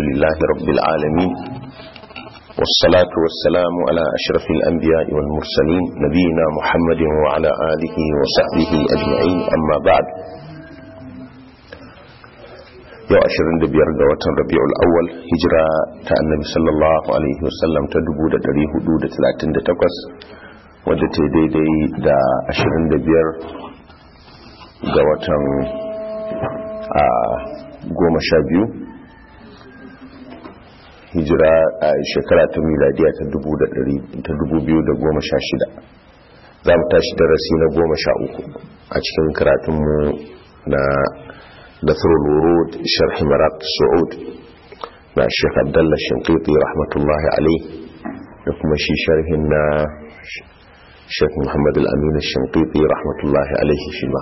لله رب العالمين والصلاة والسلام على أشرف الأنبياء والمرسلين نبينا محمد وعلى آله وصحبه أجمعين أما بعد yau 25 ga watan rabi'ul awwal hijira ta annabi sallallahu alaihi wasallam ta 1438 wadda ta daidai da 25 ga watan a goma sha biyu hijira a shekara ta miladiya ta 2016 za mu tashi darasi na goma sha uku a cikin karatunmu na نثر الورود شرح مرات السعود مع الشيخ عبد الله الشنقيطي رحمة الله عليه لكم شي شرحنا الشيخ محمد الأمين الشنقيطي رحمة الله عليه فيما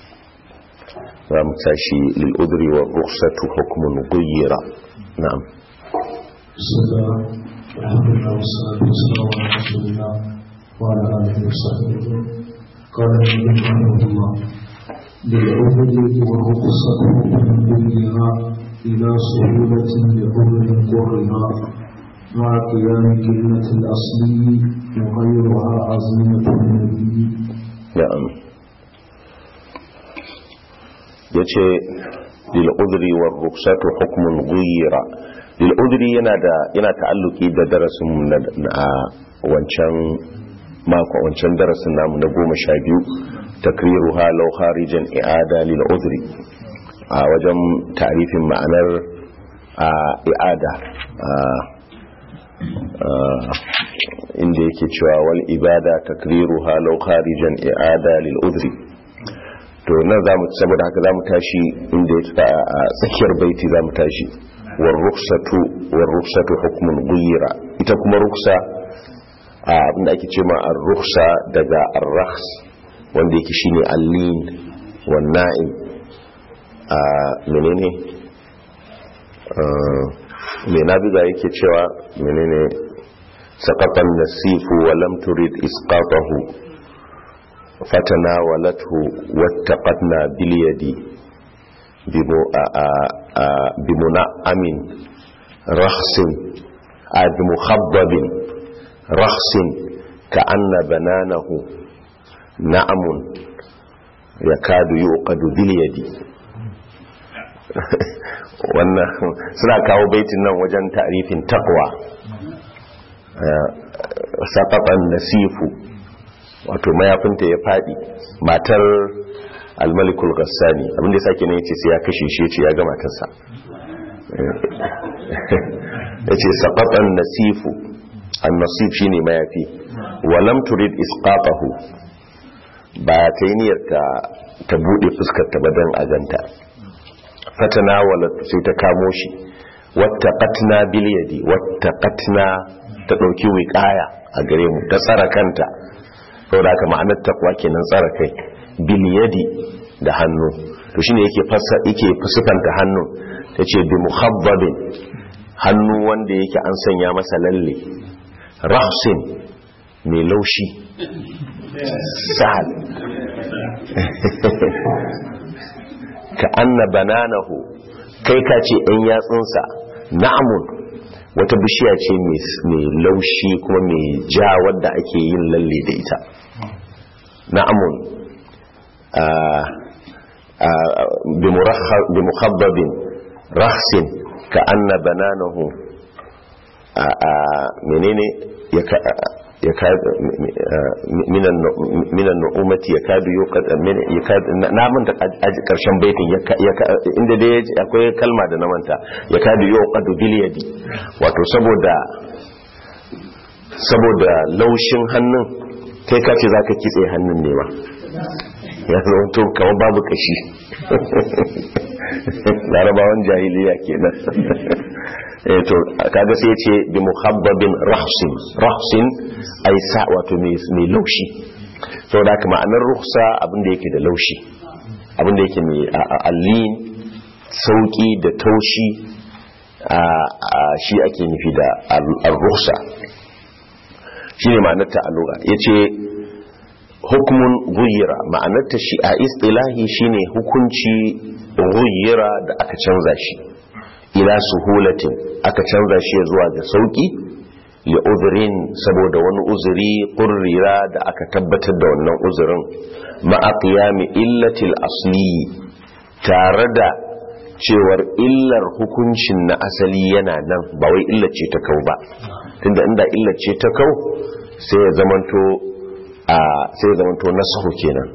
ومتاشي للأذر والرخصة حكم غير نعم بسم الله الحمد لله والصلاة والسلام على رسول الله وعلى آله وصحبه قال النبي رحمه الله للعبد والرخصة من دنيا إلى سهولة لعمر قرها مع قيام كلمة الأصلي وغيرها عزيمة النبي نعم yace lil udri war ruksatu hukmun ghayra lil udri yana da yana ta'alluki da darasin na wancan mako wancan darasin namu na goma sha biyu takriruha law kharijan i'ada lil udri a wajen ta'rifin ma'anar i'ada inda yake cewa wal ibada takriruha law kharijan i'ada lil udri to nan zamu saboda haka zamu tashi inda ya tsaya a tsakiyar baiti zamu tashi war ruksatu war ruksatu hukmun ghayra ita kuma ruksa abinda ake ce ma ar-ruksa daga ar-rakhs wanda yake shine allin wan na'im a menene me nabiga yake cewa menene saqatan nasifu wa lam turid isqatahu fatanawalathu wattaqatna bil yadi bimuna'amin rakhsin a bimukhabbabin rakhsin ka'anna bananahu na'amun ya kadu yi ƙadu biliyadi wannan suna kawo baitin nan wajen tarifin takwa saƙaɓan nasifu wato mayafinta ya faɗi matar almalikul gassani abinda ya sake ne ya ce sai ya kashe shi ya ce ya ga matarsa ya ce saƙaɓan nasifu an nasif shi ne mayafi walam turid isqatahu ba ta yi niyyar ta buɗe fuskar ta badan a ganta fatana wala sai ta kamo shi wata katna biliyadi wata katna ta ɗauki wiƙaya a gare mu ta tsara kanta sau da aka ma'anar takwa kenan tsara kai biliyadi da hannu to shine yake fasa yake fusukanta hannu ta ce bi muhabbabin hannu wanda yake an sanya masa lalle rahsin mai laushi sahal ka anna bananahu kai ka ce ɗan yatsunsa na'amun wata bishiya ce mai laushi kuma mai ja wadda ake yin lalle da ita na'amun bi mukhabbabin rahsin ka anna bananahu menene ya minan nu'umati ya kadu na manta karshen baitin inda dai akwai kalma da na manta ya kadu yau kadu biliyadi wato saboda saboda laushin hannun kai kace za ka kitse hannun ne ba ya zauto kamar babu kashi larabawan jahiliya kenan eh to kaga sai ce bi muhabbabin rahsin rahsin ai sa wato mai laushi saboda haka ma'anar ruhsa abinda yake da laushi abinda yake mai allin sauki da taushi shi ake nufi da al-ruhsa shine ma'anar ta alluga yace hukumun guyira ma'anarta shi a istilahi shine hukunci guyira da aka canza shi ila suhulatin aka canza shi zuwa ga sauki li uzurin saboda wani uzuri qurrira da aka tabbatar da wannan uzurin ma'a qiyami illatil asli tare da cewar illar hukuncin na asali yana nan ba wai illar ce ta kau ba tunda inda illar ce ta kau sai ya zamanto a sai ya zamanto nasahu kenan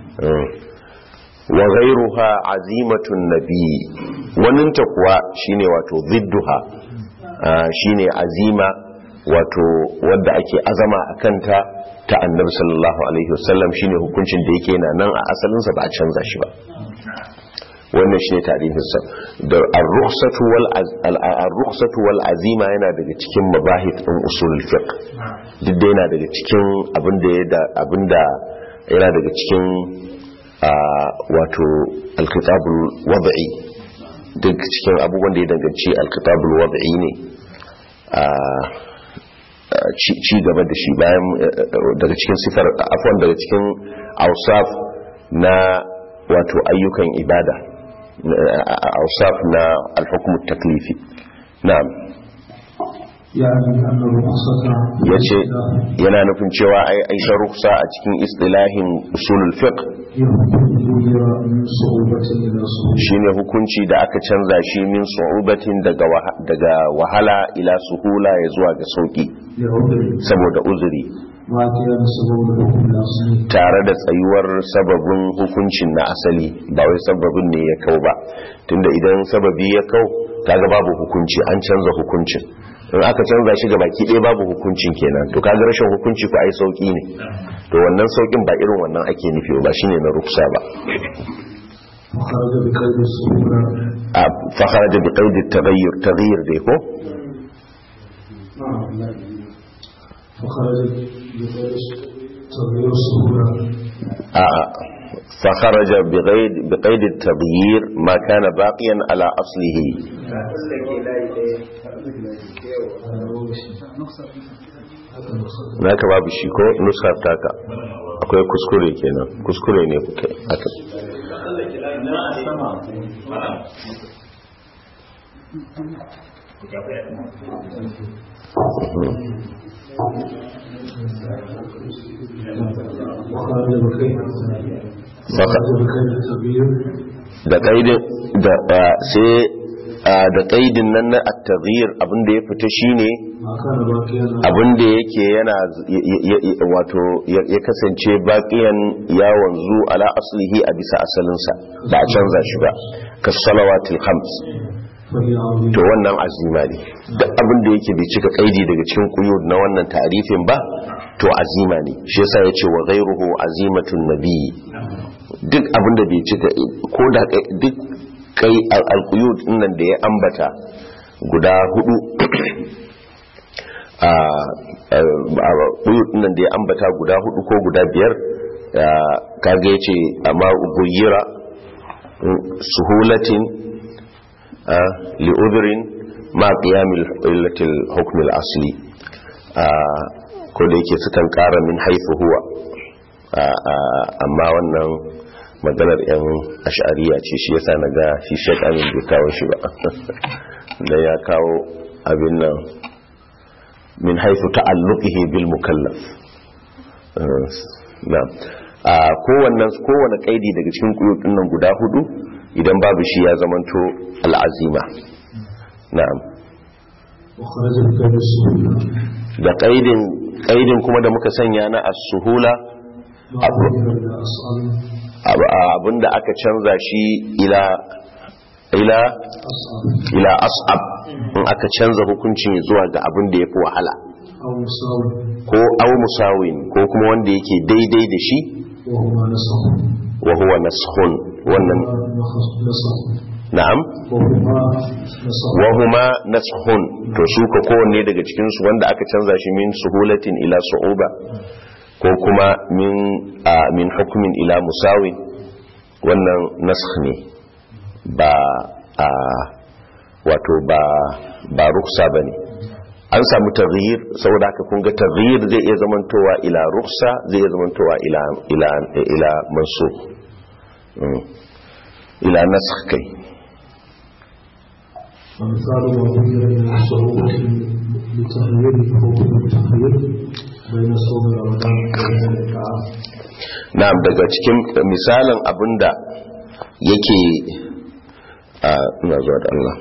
wa ghayruha azimatun nabi waninta kuwa shine wato zidduha shine azima wato wadda ake azama a kanta ta annabi sallallahu alaihi wasallam shine hukuncin da yake na nan a asalinsa ba a canza shi ba wannan shine tarihinsa da ar-rukhsatu wal ar-rukhsatu wal azima yana daga cikin mabahith din usul fiqh duk da yana daga cikin abinda ya abinda yana daga cikin wato al-kitabul wad'i duk cikin abubuwan da ya danganci al-kitabul wad'i ne ci gaba da shi bayan daga cikin sifar afwan daga cikin ausaf na wato ayyukan ibada ausaf na alhukum taklifi na'am ya ce yana nufin cewa ai aisha ruksa a cikin istilahin usulul fiqh shine hukunci da aka canza shi min su'ubatin daga wahala ila suhula ya zuwa ga sauki saboda uzuri tare da tsayuwar sababin hukuncin na asali ba wai sababin ne ya kau ba tunda idan sababi ya kau kaga babu hukunci an canza hukuncin in aka canza shi baki ɗaya babu hukuncin kenan to kaga rashin hukunci ko ai sauki ne to wannan saukin ba irin wannan ake nufi ba shine na ruksa ba fa kharaja bi qaid at-taghayyur taghayyur dai ko فخرج بقيد بقيد التغيير ما كان باقيا على اصله naka babu shi ko nusar taka akwai kuskure kenan kuskure ne kuke aka da kaidin da sai da kaidin nan na at-taghyir abinda ya fita shine abinda yake yana wato ya kasance baqiyan ya wanzu ala aslihi a bisa asalinsa ba a canza shi ba kas salawatil khams to wannan azima ne duk abin da yake bai cika kaidi daga cikin quyud na wannan ta'arifin ba to azima ne shi yasa yace wa ghayruhu azimatun nabi duk abin da bai cika ko da duk kai al-quyud nan da ya ambata guda hudu a quyud nan da ya ambata guda hudu ko guda biyar kaga yace amma ubuyira suhulatin لأذر ما قيام إلة الحكم الأصلي ko da yake sukan kara min haifu huwa amma wannan maganar yan ash'ariya ce shi yasa na ga shi shekamin bai kawo shi ba da ya kawo abin nan min haifu ta'alluqihi bil mukallaf a kowane kaidi daga cikin kuyutun nan guda hudu idan babu shi ya zamanto al'azima na'am da ƙaidin ƙaidin kuma da muka sanya na as-suhula abinda aka canza shi ila ila ila as'ab in aka canza hukuncin zuwa ga abin da yafi wahala ko aw musawin ko kuma wanda yake daidai da shi wa huwa naskhun wannan na'am wa huma naskhun to su ka kowanne daga cikin su wanda aka canza shi min suhulatin ila su'uba ko kuma min min hukmin ila musawin wannan naskh ne ba a wato ba ba ruksa bane an samu taghyir saboda haka kun ga taghyir zai iya zamantowa ila ruksa zai iya zamantowa ila ila ila mansukh ila nasakh kai ومثال ما بين من الصعوبة لتخيير حكم التخيير بين صوم رمضان وبين الإطعام na'am daga cikin misalin abinda yake a ina zuwa da Allah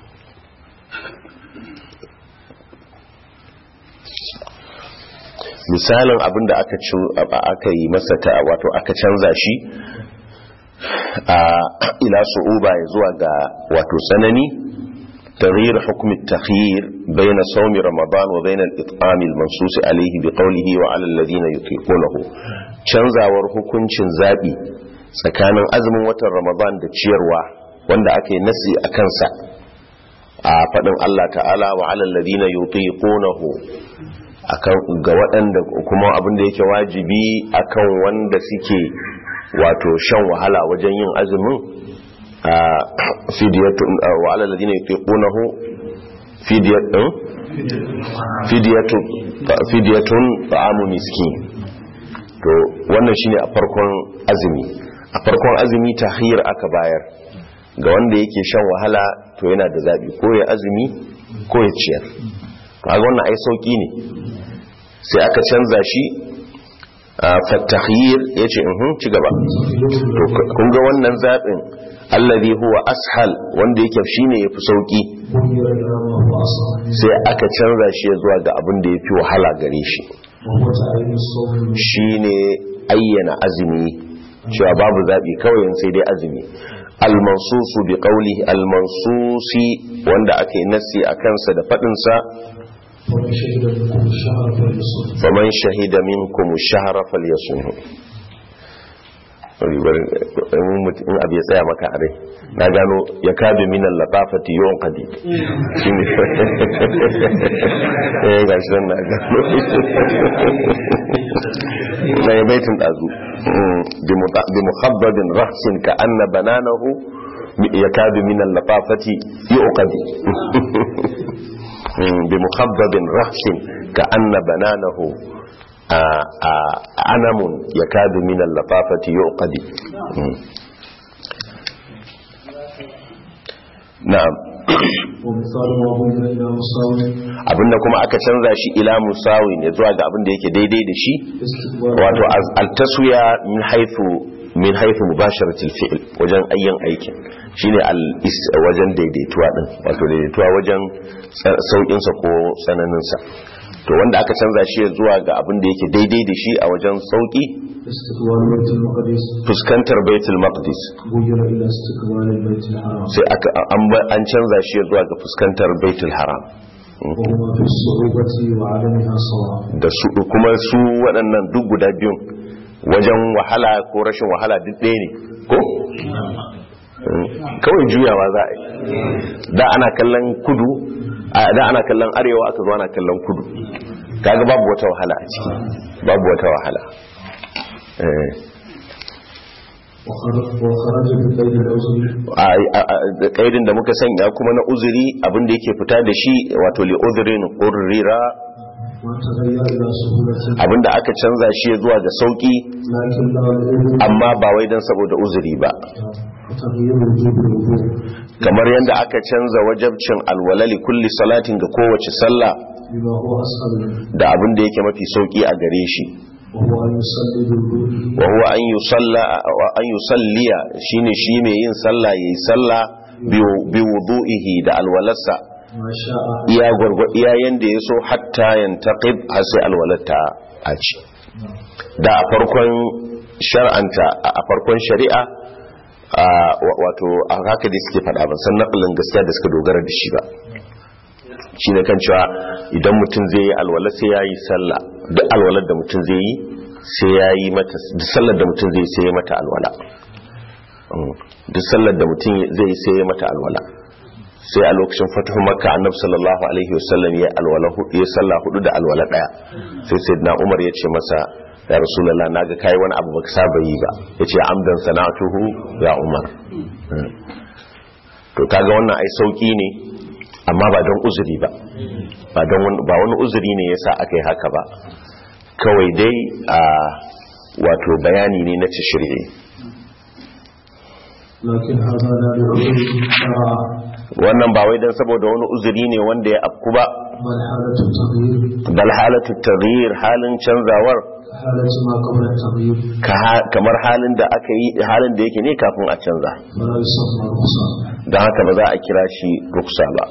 misalin abinda aka ci aka yi masa ta wato aka canza shi a ila su'uba ya zuwa ga wato tsanani تغيير حكم التخيير بين صوم رمضان وبين الإطعام المنصوص عليه بقوله وعلى الذين يطيقونه canzawar hukuncin zaɓi tsakanin azumin watan ramadan da ciyarwa wanda aka yi nasi a kansa a faɗin Allah ta'ala wa alal ladina yutiqunahu akan ga waɗanda kuma abin da yake wajibi akan wanda suke wato shan wahala wajen yin azumin a fidiyatun wa alal ladina yutiqunahu fidiyatun fidiyatun fidiyatun ta'amu miskin to wannan shine a farkon azumi a farkon azumi tahir aka bayar ga wanda yake shan wahala to yana da zabi ko ya azumi ko ya ciyar kaga wannan ai sauki ne sai aka canza shi fatahir yace in ci gaba to kun ga wannan zabin alladhi huwa ashal wanda yake shine yafi sauki غير إلى ما هو أصل sai aka canza shi zuwa ga abin da yafi wahala gare shi وهو تعيين الصوم shine ayyana azumi cewa babu zaɓi kawai sai dai azumi almansusu bi qawli almansusi wanda aka yi nassi a kansa da faɗinsa ومن شهد منكم الشهر فليصم faman shahida minkum shahra falyasumhu in abu ya tsaya maka a rai na gano ya kabe minan latafati yawan kadi shi ne eh ga shi nan na gano na yi baitin ɗazu bi muhabbabin rahsin ka anna bananahu ya kabe minan latafati yawan kadi bi muhabbabin rahsin ka anna bananahu anamun ya kadu minan lafafati yau kadi na'am ومثال ما بين إلى مساوي abinda kuma aka canza shi ila musawi ne zuwa ga abinda yake daidai da shi استقبال wato az- altaswiya min haifu min haifu mubasharatil fi'l wajen ayyan aikin shine al is- wajen daidaituwa din wato daidaituwa wajen saukin sa ko tsananin sa to wanda aka canza shi zuwa ga abin da yake daidai da shi a wajen sauki استقبال بيت المقدس fuskantar baitul maqdis غير إلى استقبال البيت الحرام sai aka an ba- an canza shi zuwa ga fuskantar baitul haram وهما في الصعوبة وعدمها سواء da su kuma su waɗannan duk guda biyun wajen wahala ko rashin wahala duk ɗaya ne ko Mm, kawai juyawa za a yi da ana kallon kudu a da ana kallon arewa aka zo ana kallon kudu kaga babu wata wahala a ciki babu wata wahala Eh, وخرج وخرج بقيد العذر a- a- a- da kaidin da muka sanya kuma na uzuri abin da yake fita da shi wato li uzurin qurrira ما تغير إلى سهولة abinda aka canza shi zuwa ga sauki لكن لا العذر amma ba wai dan saboda uzuri ba وتغيير وجوب الوضوء kamar yadda aka canza wajabcin alwalali kulli salatin ga kowace sallah بما هو أسهل منه da abin da yake mafi sauki a gare shi وهو أن يصلي بالوضوء wa huwa an yusalla wa an yusalliya shine shi mai yin sallah yayi sallah bi- bi wudu'ihi da alwalarsa ما شاء iya gwargwa iya yanda ya so hatta yantaqib har sai alwalarta a ci da a farkon shar'anta a farkon shari'a a wa- wato a haka da suke faɗa ban san naƙalin gaskiya da suka dogara da shi ba shi ne kan cewa idan mutum zai yi alwala sai ya yi sallah duk alwalar da mutum zai yi sai ya yi mata duk sallar da mutum zai yi sai ya mata alwala Mm. duk sallar da mutum zai yi sai ya mata alwala sai a lokacin fatuhu makka annabi sallallahu alaihi wasallam ya alwala hudu ya sallah hudu da alwala daya sai sayyidina umar ya ce masa ya rasulullah naga kai wani abu baka saba yi ba yace amdan sana'atuhu ya umar Mm. to kaga wannan ai sauki ne amma ba don uzuri ba ba don wani- ba wani uzuri ne yasa aka yi haka ba kawai dai a wato bayani ne na tashri'i لكن هذا لا لعذر شرع wannan ba wai dan saboda wani uzuri ne wanda ya afku ba بل حالة التغيير bal halatu taghyir halin canzawar حالة ما قبل التغيير ka ha- kamar halin da aka yi halin da yake ne kafin a canza فلا يسمى رخصة don haka ba za a kira shi ruksa ba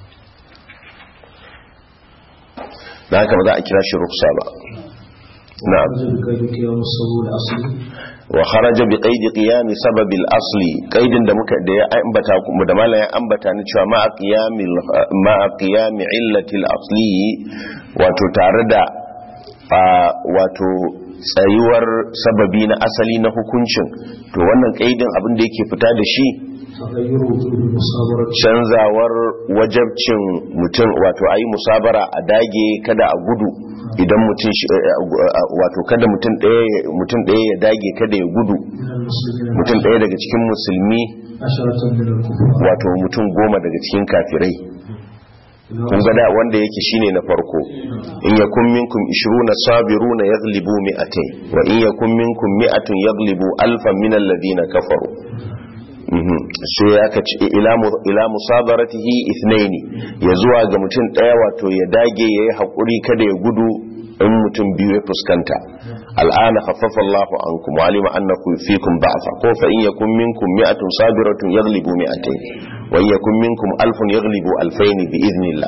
don haka ba za a kira shi ruksa ba na'am رجل بقيد قيام الصبور الأصلي wa kharaja bi qaidi qiyam sabab al-asli qaidin da muka da ya ambata kuma da malamin ambata ni cewa ma qiyamil ma qiyam illati al-asli wato tare da a, wato tsayuwar sababi na asali na hukuncin to wannan qaidin abin da yake fita da shi تغير وجود المصابرة canzawar wajabcin mutum wato ayi musabara a dage kada a gudu idan mutum shi- eh, eh, wato kada mutum ɗaya mutum ɗaya ya dage kada ya gudu من المسلمين mutum ɗaya daga cikin musulmi عشرة من الكفار wato mutum goma daga cikin kafirai kun ga da wanda yake shine na farko in yakun minkum 20 sabiruna yaghlibu mi'atayn wa in yakun minkum mi'atun yaghlibu alfan min alladhina kafaru Mhm. sai ya kaci ila mu- ila musabaratihi ithnaini ya zuwa ga mutum daya wato ya dage yayi hakuri kada ya gudu in mutum biyu ya fuskanta al'ana khaffafa Allahu ankum wa alima annakum fikum da'fa ko fa in yakun minkum mi'atun sabiratun yaghlibu mi'atayn wa in yakun minkum alfun yaghlibu alfayn bi idhnillah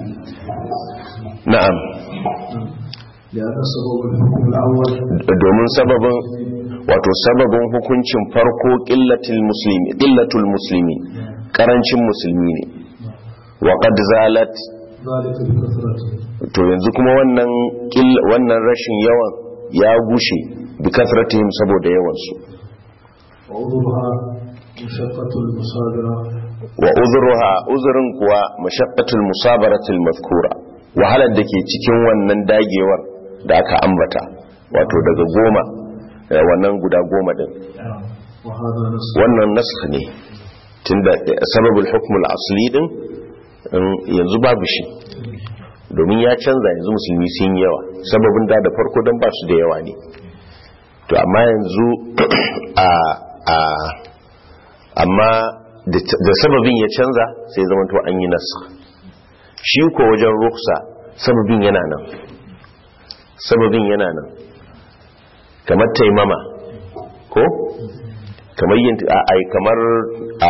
na'am لأن سبب الحكم الأول domin sababin wato sababin hukuncin farko qillatul muslimi qillatul muslimi karancin musulmi ne wa qad zalat ذلك بكثرته to yanzu kuma wannan ƙill- wannan rashin yawan ya gushe bi kasratihim saboda yawan su وعذرها مشقة المصابرة wa uzruha uzrun kuwa mashaqqatul musabaratil mazkura wahalar da ke cikin wannan dagewar da aka ambata wato daga goma eh, wannan guda goma din وهذا نص wannan nasakh ne tunda eh, sababul hukmul asli din in- yanzu babu shi domin ya canza yanzu musulmi sun yi yawa sababin da da farko don ba su da yawa ne to amma yanzu a a amma da da sababin ya canza sai zama to an yi nasa shi ko wajen ruksa sababin yana nan sababin yana nan kamar taimama ko kamar yin a ai kamar a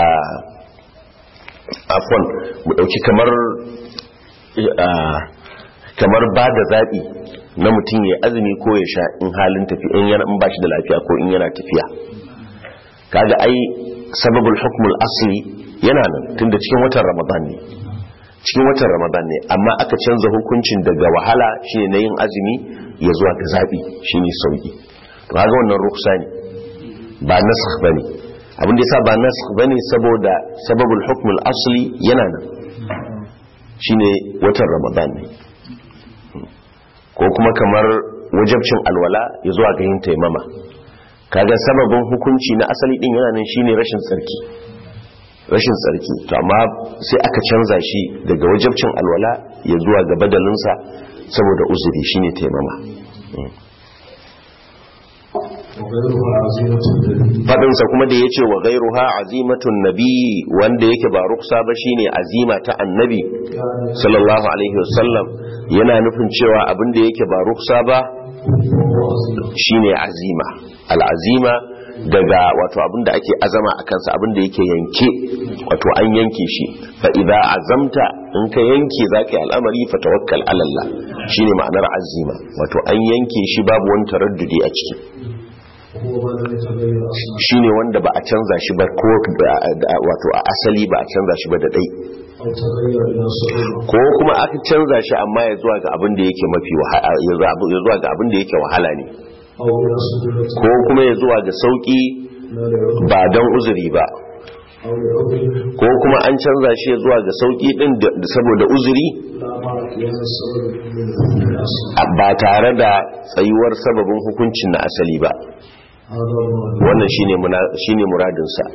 afon mu dauki kamar a kamar ba da zaɓi na mutum ya azumi ko ya sha in halin tafi in yana in ba shi da lafiya ko in yana tafiya kaga ai sababul hukmul asli yana nan tunda cikin watan ramadan ne cikin watan ramadan ne amma aka canza hukuncin daga wahala shine na yin azumi ya zuwa ga zaɓi shine sauki to kaga wannan ruksa ne ba nasakh bane abin da yasa ba nasakh bane saboda sababul hukmul asli yana nan shine watan ramadan ne ko kuma kamar wajabcin alwala ya zuwa ga yin taimama kaga sababin hukunci na asali din yana nan shine rashin tsarki rashin tsarki to amma sai aka canza shi daga wajabcin alwala ya zuwa ga badalinsa saboda uzuri shine taimama وغيرها عزيمة الدليل fadinsa kuma da ya ce wa gairuha azimatun nabi wanda yake ba ruksa ba shine azima ta annabi كان sallallahu alaihi wasallam yana nufin cewa abin da yake ba ruksa ba وعزيمة shine azima al'azima daga wato abin da ake azama a kansa abin da yake yanke wato an yanke shi fa idza azamta in ka yanke zaka yi al'amari fa tawakkal ala Allah shine ma'anar azima wato an yanke shi babu wani taraddudi a ciki وهو ما لم يتغير أصلا shine wanda ba a canza shi ba ko wato a asali ba a canza shi ba da dai أو تغير إلى صعوبة ko kuma aka canza shi amma ya zuwa ga abin da yake mafi wahala ya zuwa ga abin da yake wahala ne أو إلى سهولة ko kuma ya zuwa ga sauki لا لعذر ba don uzuri ba أو لعذر ko kuma an canza shi ya zuwa ga sauki din da- da saboda uzuri لا مع قيام السبب من الحكم الأصلي a- ba tare da tsayuwar sababin hukuncin na asali ba هذا المعنى wannan shine muna- shine muradin sa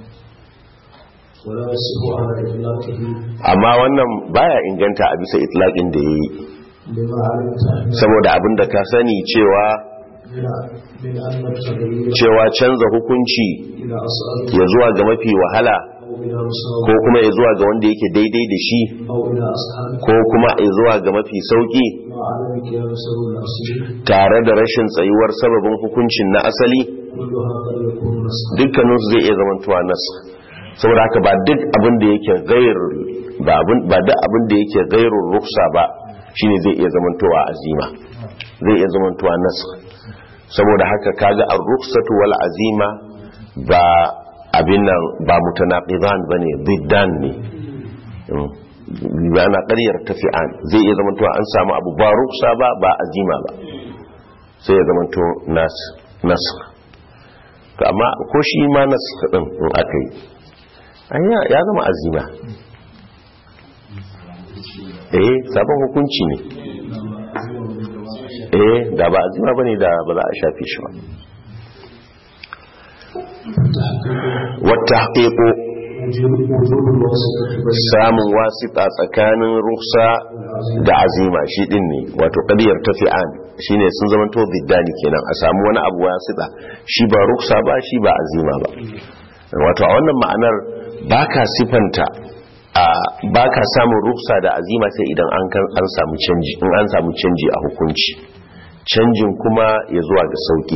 ولا يصح على إطلاقه amma wannan baya inganta a bisa itlaqin da yayi لما علمت أن saboda abin da ka sani cewa من من أن التغيير cewa canza hukunci إلى أصل ya zuwa ga mafi wahala أو أو إلى مساوي ko kuma ya zuwa ga wanda yake daidai da shi أو إلى أصحابه ko kuma ya zuwa ga mafi sauki مع عدم قيام سبب الأصل tare da rashin tsayuwar sababin hukuncin na asali كلها قد يكون نسخا dukkaninsu zai iya zamantowa nas saboda haka ba duk abin da yake gair ba abin ba duk abin da yake gairun ruksa ba shine zai iya zamantowa azima zai iya zamantowa nas saboda haka kaga ar-ruksatu wal azima ba abin nan ba mutanaqidan bane diddan ne ba na ƙaryar tafi'an zai iya zamantowa an samu abu ba ruksa ba ba azima ba sai ya zamanto nas nas to amma ko shi ma nas din in aka yi ai ya- ya zama azima eh sabon hukunci ne eh da ba azima bane da ba za a shafe shi ba wata haƙiƙo وجود وجود الواسطة بين samun wasita tsakanin ruksa da azima shi din ne wato ƙadiyar tafi'an shi ne sun zama to biddani kenan a samu wani abu wasita shi ba ruksa ba shi ba azima ba wato a wannan ma'anar ba ka sifanta a ba ka samun ruksa da azima sai idan an kan- an samu canji in an samu canji a hukunci canjin kuma ya zuwa ga sauki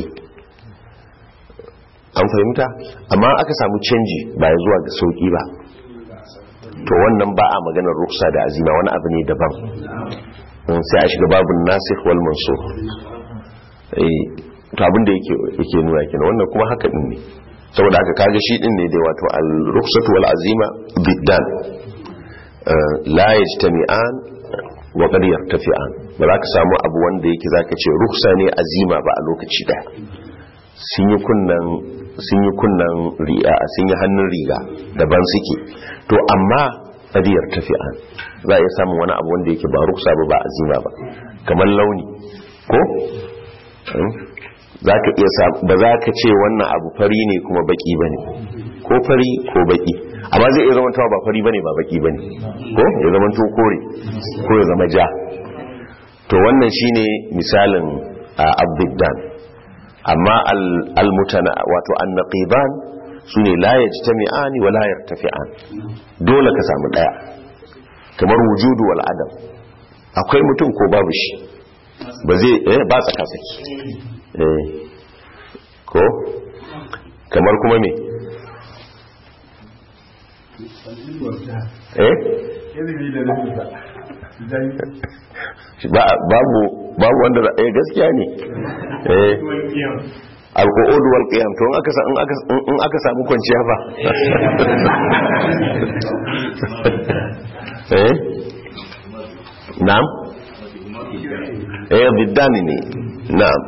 an fahimta amma aka samu canji ba ya zuwa ga sauki ba to wannan ba a maganar ruksa da azima wani abu ne daban Mm, sai a shiga babun nasikh wal mansukh eh to abin da yake yake nuna kenan wannan kuma haka din ne saboda haka kaga shi din ne dai wato al ruksatu wal azima biddan Eh, la yajtami'an wa qad yartafi'an ba za ka samu abu wanda yake zaka ce ruksa ne azima ba a lokaci daya sun yi kunnan sun yi kunnan ri'a sun yi hannun riga daban suke to amma qadiyar tafi'an za a iya samun wani abu wanda yake ba ruksa ba ba azima ba kamar launi ko Hmm? za ka iya sa- ba za ka ce wannan abu fari ne kuma baki ba ne ko fari ko baki amma zai iya zama tawa ba fari ba ne ba baki ba ne ko ya zama to kore ko ya zama ja to wannan shine misalin abdiddan amma al- al-mutana wato an-naqiban sune la yajtami'ani wa la yartafi'an dole ka samu daya kamar wujudu wal adam akwai mutum ko babu shi ba zai eh ba tsaka saki eh ko kamar kuma me eh ba babu babu wanda za- eh gaskiya ne eh alqu'ud wal qiyam to in aka sa- in aka in aka samu kwanciya fa eh na'am eh biddani ne na'am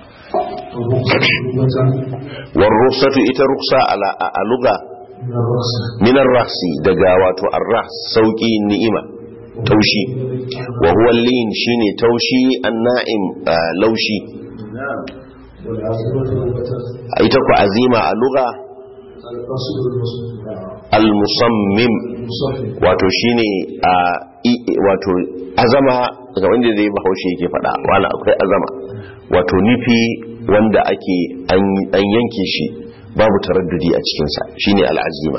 war rukhsatu ita rukhsa ala a lugha من الرأس min ar-rahsi daga wato ar-rahs sauki ni'ima taushi wa huwa lin shine taushi an-na'im ah, laushi والعزيمة لغة ita ku azima a lugha القصد المصنف al-musammim المصنف wato shine a i- wato azama ga wanda zai bahaushe yake faɗa wala akwai azama wato nufi wanda ake an an yanke shi babu taraddudi a cikinsa shine al'azima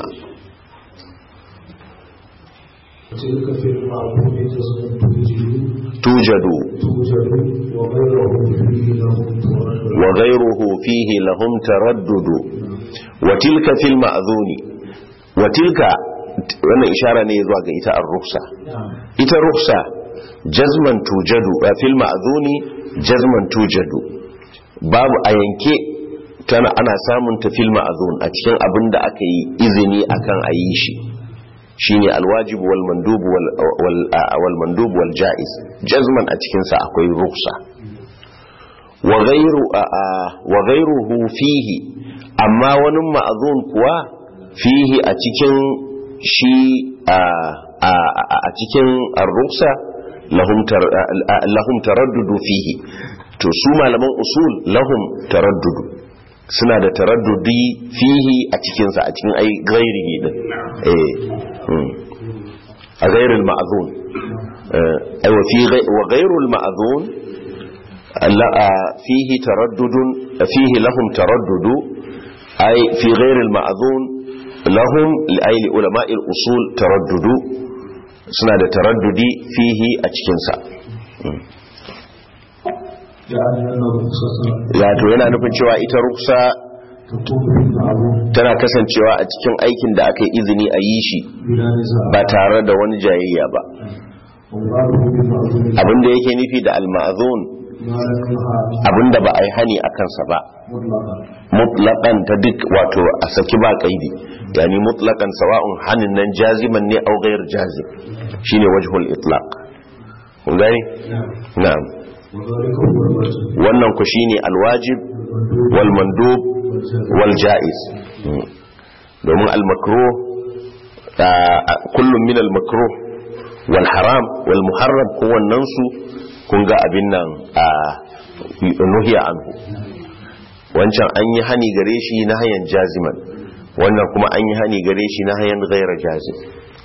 وتلك في المعبود تزمن توجد tujadu توجد وغيره فيه له تورد wa ghayruhu fihi lahum taraddudu wa tilka fil ma'zuni wa tilka wannan ishara ne zuwa ga ita ar-ruksa ita ruksa jazman tujadu a fil ma'zuni jazman tujadu babu a yanke tana ana samun ta fil ma'zun a cikin abin da aka yi izini akan a yi shi shine alwajib wal mandub wal wal wal mandub wal jaiz jazman a cikin sa akwai ruksa wa ghayru wa ghayruhu fihi amma wani ma'zun kuwa fihi a cikin shi a a cikin ar-ruksa lahum tar- lahum taraddudu fihi to su malaman usul lahum taraddudu suna da taraddudi fihi a cikinsa a cikin ai gairihi din eh hmm. a gairil ma'azun ai wa fi gai- wa gairul ma'azun alla- a- fihi taraddudun fihi lahum taraddudu ai fi gairil ma'azun lahum li'aili ulama'il usul taraddudu suna da taraddudi fihi a cikinsa يعني أن الرخصة wato yana nufin cewa ita ruksa تكون بالمعروف tana kasancewa a cikin aikin da aka yi izini a yi shi بلا نزاع ba tare da wani jayayya ba ومراده بالمعروف abinda yake nufi da alma'azun ما لم يقع abinda ba a yi hani a kansa ba مطلقا mutlaqan ta duk wato a saki ba kaidi yani mutlaqan sawa'un hanin nan jaziman ne au ghayr jazim shine wajhul itlaq kun gani na'am وذلك هو الواجب wannan ku shine alwajib والمندوب wal mandub والجائز wal jaiz Mm. domin al makruh ah, ah, kullum min al makruh wal haram wal muharram kowannen su kun ga abin nan a nuhiya anhu wancan an yi hani gare shi na hayan jaziman wannan kuma an yi hani gare shi na hayan gaira jazim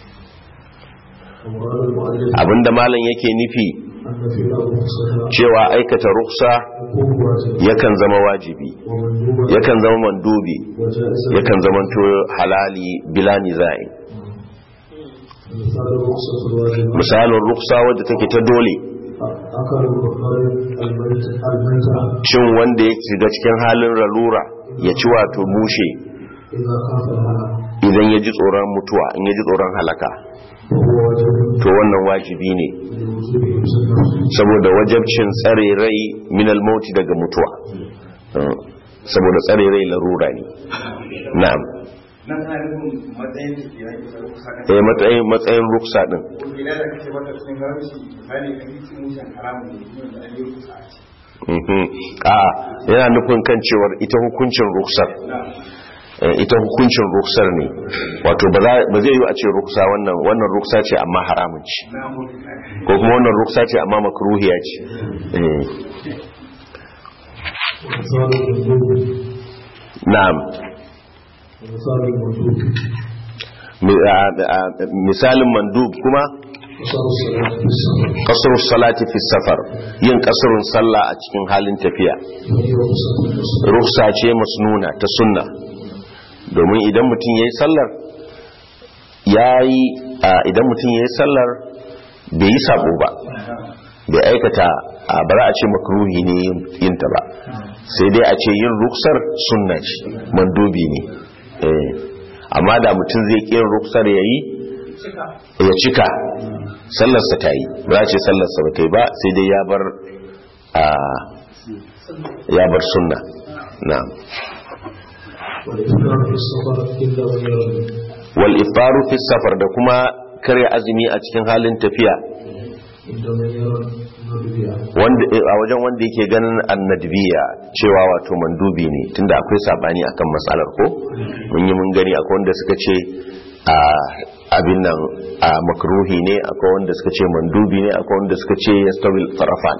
ومراد المؤلف abinda malam yake nufi أن في الرخصة cewa aikata ruksa تكون واجب yakan zama wajibi ومندوبا yakan zama mandubi وجائزا yakan zama to halali bila nizai مثال الرخصة الواجبة misalin ruksa wadda take ta dole أكل الخارج الميت الميتة cin wanda ya shiga cikin halin ralura ya ci wato mushe إذا خاف الهلاك idan ya ji tsoron mutuwa in ya ji tsoron halaka وهو واجب to wannan wajibi ne لوجوب حفظ النفس saboda wajabcin tsare rai minal mauti daga mutuwa Mm. saboda tsare rai larura ne na'am nan ana nufin matsayin da ke yaki da kusa kan eh matsayin matsayin ruksa din ko gida da kake mata cikin haramci misali kan yi mushen haramun ne yin da an yi kusa a ciki Mhm. a yana nufin kan cewar ita hukuncin ruksar Eh, ita hukuncin ruksar ne wato ba za- ba zai yi a ce ruksa wannan wannan ruksa ce amma haramun ce na mutu ko kuma wannan ruksa ce amma makruhiya ce Eh, ومثال المندوب na'am ومثال المندوب Mi- a- a- misalin mandub kuma وصار الصلاة في السفر kasar salati fi safar yin kasarun sallah a cikin halin tafiya وهي رخصة النصر ruksa ce masnuna ta sunna domin idan mutum ya yi sallar ya yi idan mutum ya yi sallar bai yi sabo ba bai aikata a ba za a ce makruhi ne yin ta ba sai dai a ce yin ruksar sunna ce mandobi ne Eh, amma da mutum zai ƙi yin ruksar ya yi ya cika sallarsa ta yi ba za a ce sallarsa ba ta yi ba sai dai ya bar a ya bar sunna na'am والإفطار في السفر إلا ويرد wal iftaru fi safar da kuma karya azumi a cikin halin tafiya عندما يرى النبي wanda a wajen wanda yake ganin annadbiya cewa wato mandubi ne tunda akwai sabani akan matsalar ko mun yi mun gani akwai wanda suka ce a abin nan a makruhi ne akwai wanda suka ce mandubi ne akwai wanda suka ce yastawil tarafan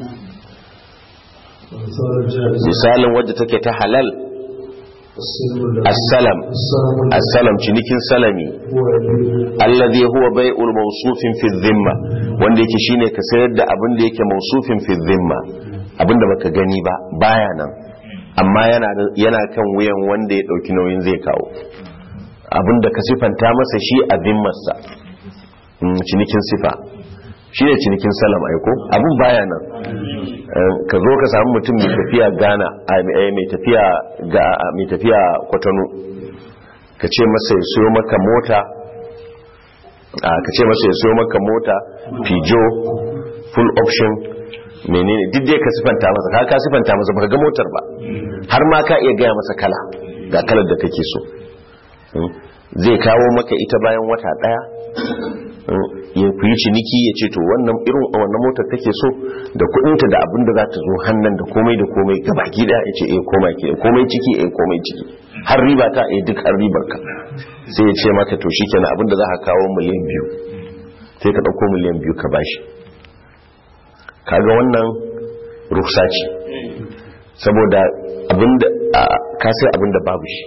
ومثال الجائز misalin wadda take ta halal السلم الذي assalam السلم الذي assalam cinikin salami هو يدل alladhi huwa bai'ul mawsufin fi dhimma wanda yake shine ka sayar da abin da yake mawsufin fi dhimma abin da baka gani ba baya nan amma yana da- yana kan wuyan wanda ya dauki nauyin zai kawo abin da ka sifanta masa shi a dhimmarsa Mm, cinikin sifa shi ne cinikin salam aiko abin baya nan Eh, ka zo ka samu mutum mai tafiya Ghana a- eh, mai tafiya ga mai tafiya Kwatano ka ce masa ya siyo maka mota a ka ce masa ya siyo maka mota pijo full option menene duk dai ka sifanta masa ka ka sifanta masa baka ga motar ba har ma ka iya gaya masa kala ga kalar da kake so Mm. zai kawo maka ita bayan wata daya Mm. ya ku yi ciniki ya ce to wannan irin wannan motar kake so da kudinta da abin da za ta zo hannun da komai da komai gabaki daya ya ce eh komai ke komai ciki eh komai ciki har riba ta eh duk har ribar ka sai ya ce maka to shikenan abin da za ka kawo miliyan biyu sai ka dauko miliyan biyu ka bashi kaga wannan ruksa ce saboda abinda a- ka sai abinda babu shi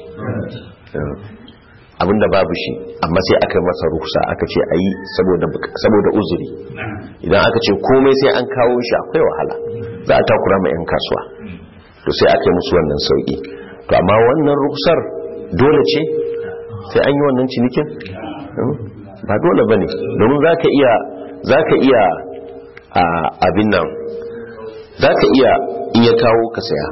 abinda babu shi amma sai aka yi masa ruksa aka ce a yi saboda uzuri idan aka ce komai sai an kawo shi akwai wahala za a takura ma 'yan kasuwa to sai aka yi musu wannan sauki to amma wannan ruksar dole ce sai an yi wannan cinikin Hmm? ba dole ba ne domin za ka iya za ka iya a abin nan za ka iya in ya kawo ka saya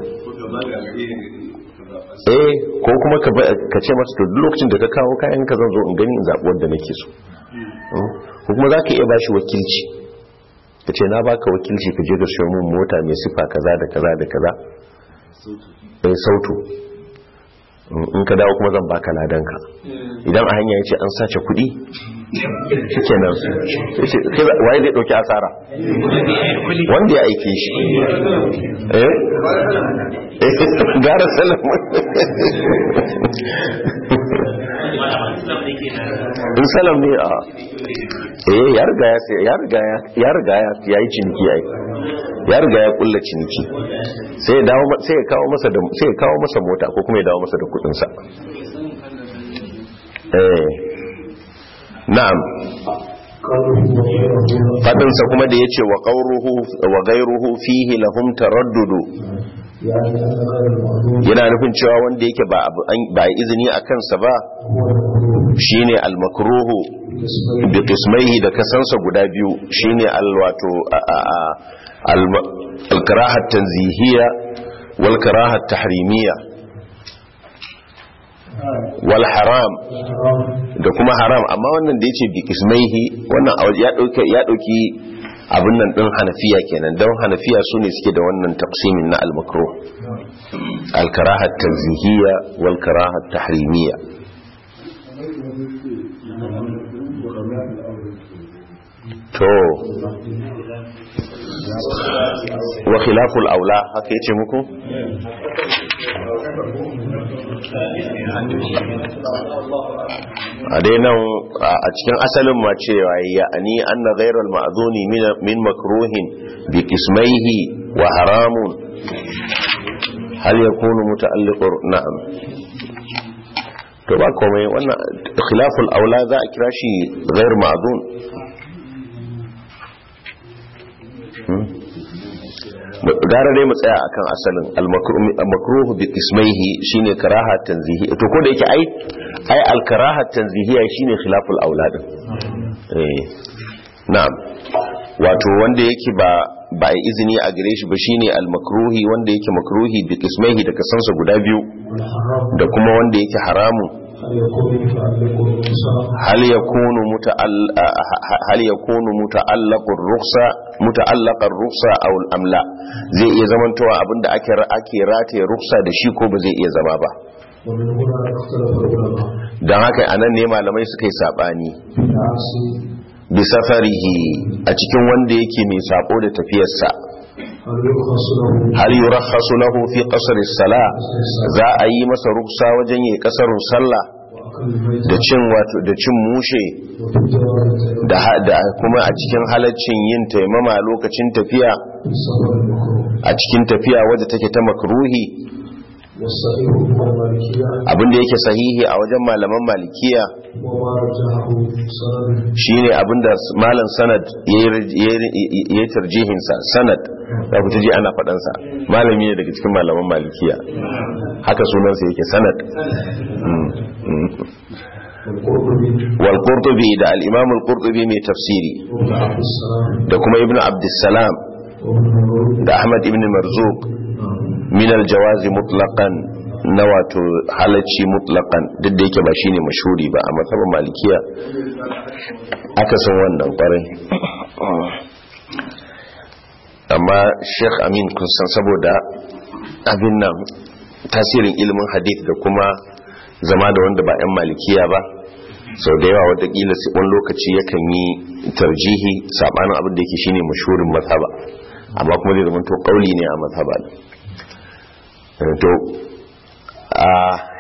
eh ko kuma ka ba- ka ce masa to duk lokacin da ka kawo kayan ka zan zo in gani in zaɓi wanda nake so Hmm? ko kuma za ka iya bashi wakilci ka ce na baka wakilci ka je ka siyo min mota mai sifa kaza da kaza da kaza eh sautu Mm, in ka dawo kuma zan baka ladanka idan a hanya ya ce an sace kuɗi shi kenan sai ce, kai za- waye zai ɗauki asara wanda ya aike shi eh Eh, gara salam in salam ne a eh ya riga ya sai ya riga ya ya riga ya ya yi ciniki yayi ya riga ya kulla ciniki sai ya dawo ma- sai ya kawo masa da sai ya kawo masa mota ko kuma ya dawo masa da kudin sa eh na'am قالوا وغيره fadin sa kuma da yace wa qawruhu wa ghayruhu fihi lahum taraddudu يعني أن غير المعلوم yana nufin cewa wanda yake ba abu an- ba yi izini a kansa ba هو المعلوم shine al-makruhu باسمين bi qismaihi da kasansa guda biyu shine al-wato al-karaha tanzihiyya wal karaha tahrimiyya wal haram حرام da kuma haram amma wannan da yace bi qismaihi wannan a waje ya dauke ya dauki abin nan din hanafiya kenan don hanafiya sune suke da wannan taqsimin na al-makruh al-karaha tanzihiyya wal karaha tahrimiyya to wa khilaful aula haka yace muku a dai nan a cikin asalin ma cewa ya ani anna ghayral ma'zuni min min makruhin bi qismaihi wa haramun hal yakunu muta'alliqur na'am to ba komai wannan khilaful aula za a kira shi ghayr ma'zun gara dai mu tsaya akan asalin al-makruhu bi ismaihi shine karaha tanzihi to ko da yake ai ai al-karaha tanzihiya shine khilaful aulad eh na'am wato wanda yake ba ba ai izini a gare shi ba shine al-makruhi wanda yake makruhi bi ismaihi da kasansa guda biyu والحرام da kuma wanda yake haramun هل يكون متعلق بالإنسان هل يكون متعل هل يكون متعلق الرخصة متعلق الرخصة أو أم لا zai iya zamantowa abinda ake ake rataye ruksa da shi ko ba zai iya zama ba ومن هنا اختلف العلماء don haka anan ne malamai suka yi sabani في العكس bi safarihi a cikin wanda yake mai sabo da tafiyarsa هل يرخص له hal yurakhasu lahu fi qasr as-sala za a yi masa ruksa wajen yi kasarun sallah وأكل الميت da cin wato da cin mushe وفي الجوارح da ha- da kuma a cikin halaccin yin taimama lokacin tafiya في السفر المكروه a cikin tafiya wadda take ta makruhi والصحيح هو المالكية abinda yake sahihi a wajen malaman malikiya وما رجحه سند shine abinda malam sanad yayi tarjihin sa sanad da ku ji ana faɗan sa malami ne daga cikin malaman malikiya haka sunan sa yake sanad Mm, mm. والقرطبي wal qurtubi da al imam al qurtubi mai tafsiri وابن عبد السلام da kuma ibnu abdussalam وابن مرود da ahmad ibn marzuq min aljawazi mutlaqan na wato halacci mutlaqan duk da yake ba shine mashhuri ba a matsabar malikiya aka san wannan kwarai amma sheikh amin kun san saboda abin nan tasirin ilimin hadith da kuma zama da wanda ba 'yan malikiya ba sau da yawa watakila sai wani lokaci yakan yi tarjihi sabanin abin da yake shine mashhurin mazhaba amma kuma zai zama to kauli ne a mazhaba ne Eh, to a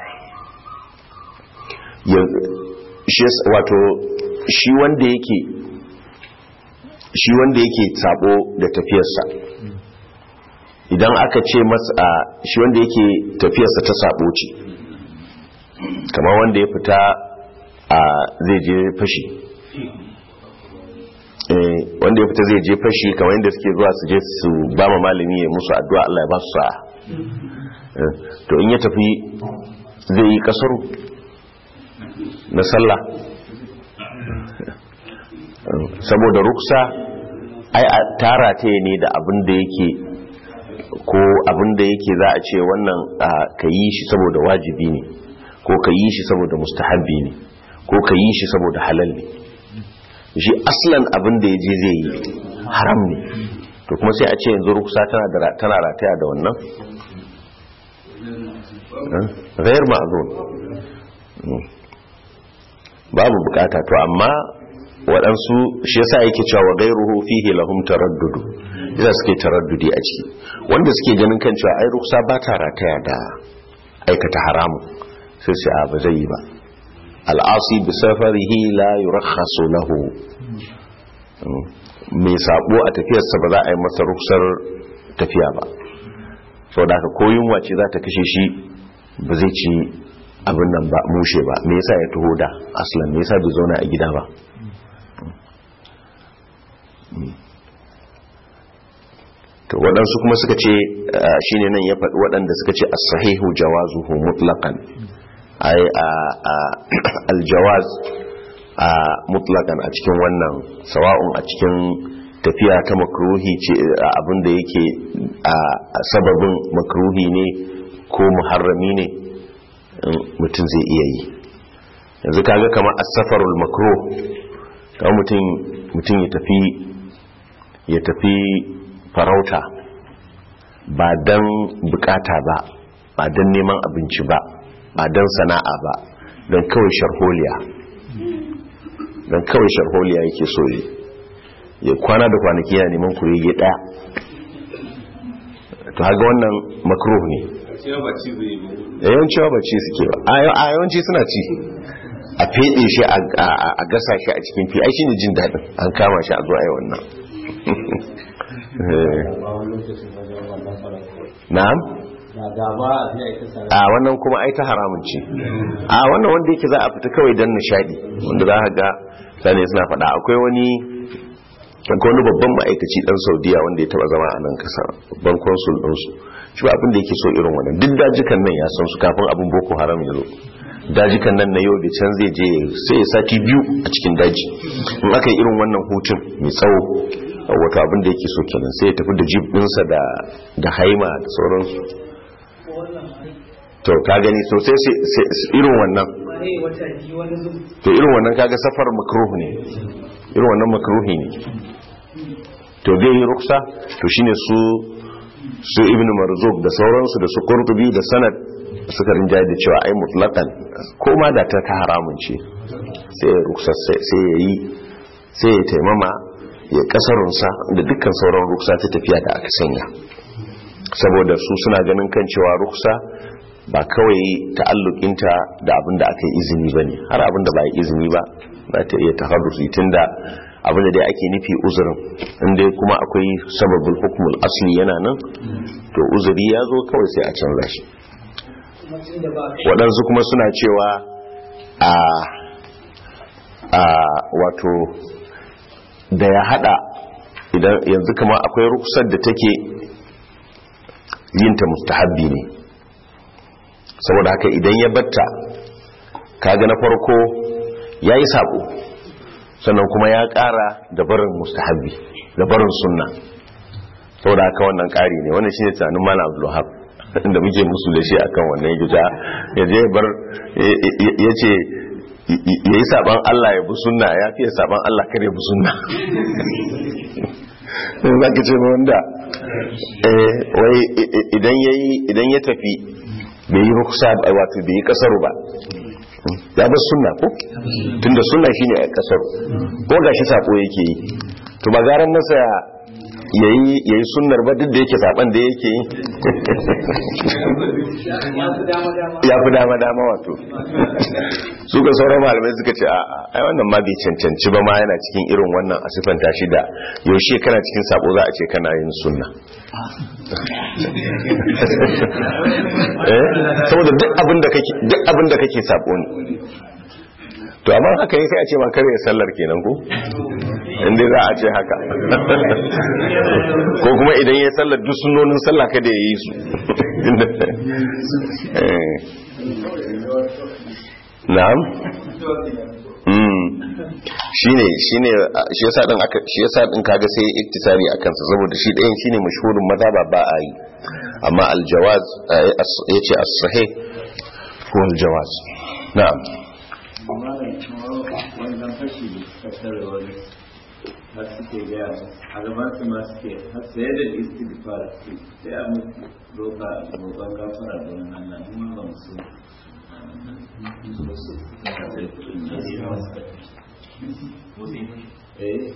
yanzu shi yasa- wato shi wanda yake shi wanda yake sabo da tafiyarsa idan aka ce masa a, shi wanda yake tafiyarsa ta sabo ce kamar wanda ya fita a zai je fashi Eh, wanda ya fita zai je fashi kamar yadda suke zuwa su je su ba ma malami ya musu addu'a Allah ya ba su sa'a Eh, to in ya tafi zai yi kasaru na sallah saboda ruksa ai a tara ta ne da abin da yake ko abin da yake za a ce wannan ka yi shi saboda wajibi ne ko ka yi shi saboda mustahabbi ne ko ka yi shi saboda halal ne shi aslan abin da ya je zai yi haram ne to kuma sai a ce yanzu ruksa tana rataya da wannan gayar ma'azun babu bukata to amma waɗansu shi yasa yake cewa wa gairuhu fihi lahum taraddudu yasa suke taraddudi a ciki wanda suke ganin kan cewa ai ruksa ba ta rataya da aikata haramu sai sai a ba zai yi ba al'asi bi safarihi la yurakhasu lahu mai sabo a tafiyarsa ba za a yi masa ruksar tafiya ba sau da aka koyin wace za ta kashe shi ba zai ci abin nan ba mushe ba me yasa ya taho da aslan me yasa bai zauna a gida ba to waɗansu kuma suka ce shine nan ya faɗi waɗanda suka ce as-sahihu jawazuhu mutlaqan ai al-jawaz mutlaqan a cikin wannan sawa'un a cikin tafiya ta makruhi ce abinda yake a sababin makruhi ne ko muharrami ne mutum zai iya yi yanzu kaga kamar as-safarul makruh kamar mutum mutum ya tafi ya tafi farauta ba dan bukata ba ba dan neman abinci ba ba dan sana'a ba don kawai sharholiya don kawai sharholiya yake so yi ya kwana da kwanaki yana neman kurege daya to haga wannan makruh ne yawanci ba ci suke ba a yawanci suna ci a fede shi a gasa shi a cikin fi ai shine jin daɗin an kama shi a zo a yi wannan na'am a wannan kuma ai ta haramun ce a wannan wanda yake za a fita kawai don nishadi wanda za a ga sane suna faɗa akwai wani akwai wani babban ma'aikaci dan saudiya wanda ya taba zama a nan kasa babban konsul ɗinsu shi ba abin da yake so irin wannan duk dajikan nan ya san su kafin abin boko haram ya zo dajikan nan na yau da can zai je sai ya sati biyu a cikin daji in aka yi irin wannan hutun mai tsawo wato abin da yake so kenan sai ya tafi da jib ɗinsa da haima da sauransu to ka gani so sai irin wannan to irin wannan kaga safar makruh ne irin wannan makruhi ne to zai yi ruksa to shine su su ibn marzuk da sauransu da su qurtubi da sanad suka rinjaye da cewa ai mutlaqan ko ma da ta ta haramun ce sai ruksa sai ya yi sai ya taimama ya kasarunsa da dukkan sauran ruksa ta tafiya da aka sanya saboda su suna ganin kan cewa ruksa ba kawai ta'allukinta da abin da aka yi izini ba ne har abin da ba yi izini ba za ta iya taharrusi tun da abin da dai ake nufi uzurin inda kuma akwai sababin hukumul asli yana nan to uzuri ya zo kawai sai a canza shi waɗansu kuma suna cewa a a wato da ya hada idan yanzu kama akwai rukusar da take yinta mustahabbi ne saboda haka idan ya batta kaga na farko ya yi sabo sannan kuma ya kara da barin mustahabbi da barin sunna saboda haka wannan kari ne wannan shine tunanin malam abdulwahab inda muke musu da shi akan wannan gida ya je bar ya ce ya yi saban Allah ya bi sunna ya fiye saban Allah kar ya bi sunna za ka ce wanda wai idan ya tafi bai yi rukusa wato bai yi kasaru ba ya bar sunna ko tunda sunna shine a kasaru ko gashi sako yake yi to ba garan nasa yayi yayi sunnar ba duk da yake saban da yake yi ya fi dama dama wato su ga sauran malamai suka ce a'a ai wannan ma bai cancanci ba ma yana cikin irin wannan asifan tashi da yaushe kana cikin sabo za a ce kana yin sunna eh saboda duk abin da kake duk abin da kake sabo ne to amma haka yi sai a ce ma kare sallar kenan ko inda za a ce haka ko kuma idan ya sallar duk sunonin sallah kada ya yi su na'am mm shine shine uh, shi yasa din aka shi yasa din kaga sai iktisari akan sa saboda shi ɗayan shine mashhurin mazhaba ba a yi amma aljawaz uh, as- yace as-sahih huwa aljawaz na'am wannan fashi da suka tare wani har suke gaya a gaban su ma suke har sai da istighfar su sai a mutu roƙa roƙon gafara don Allah mu ma ba mu so eh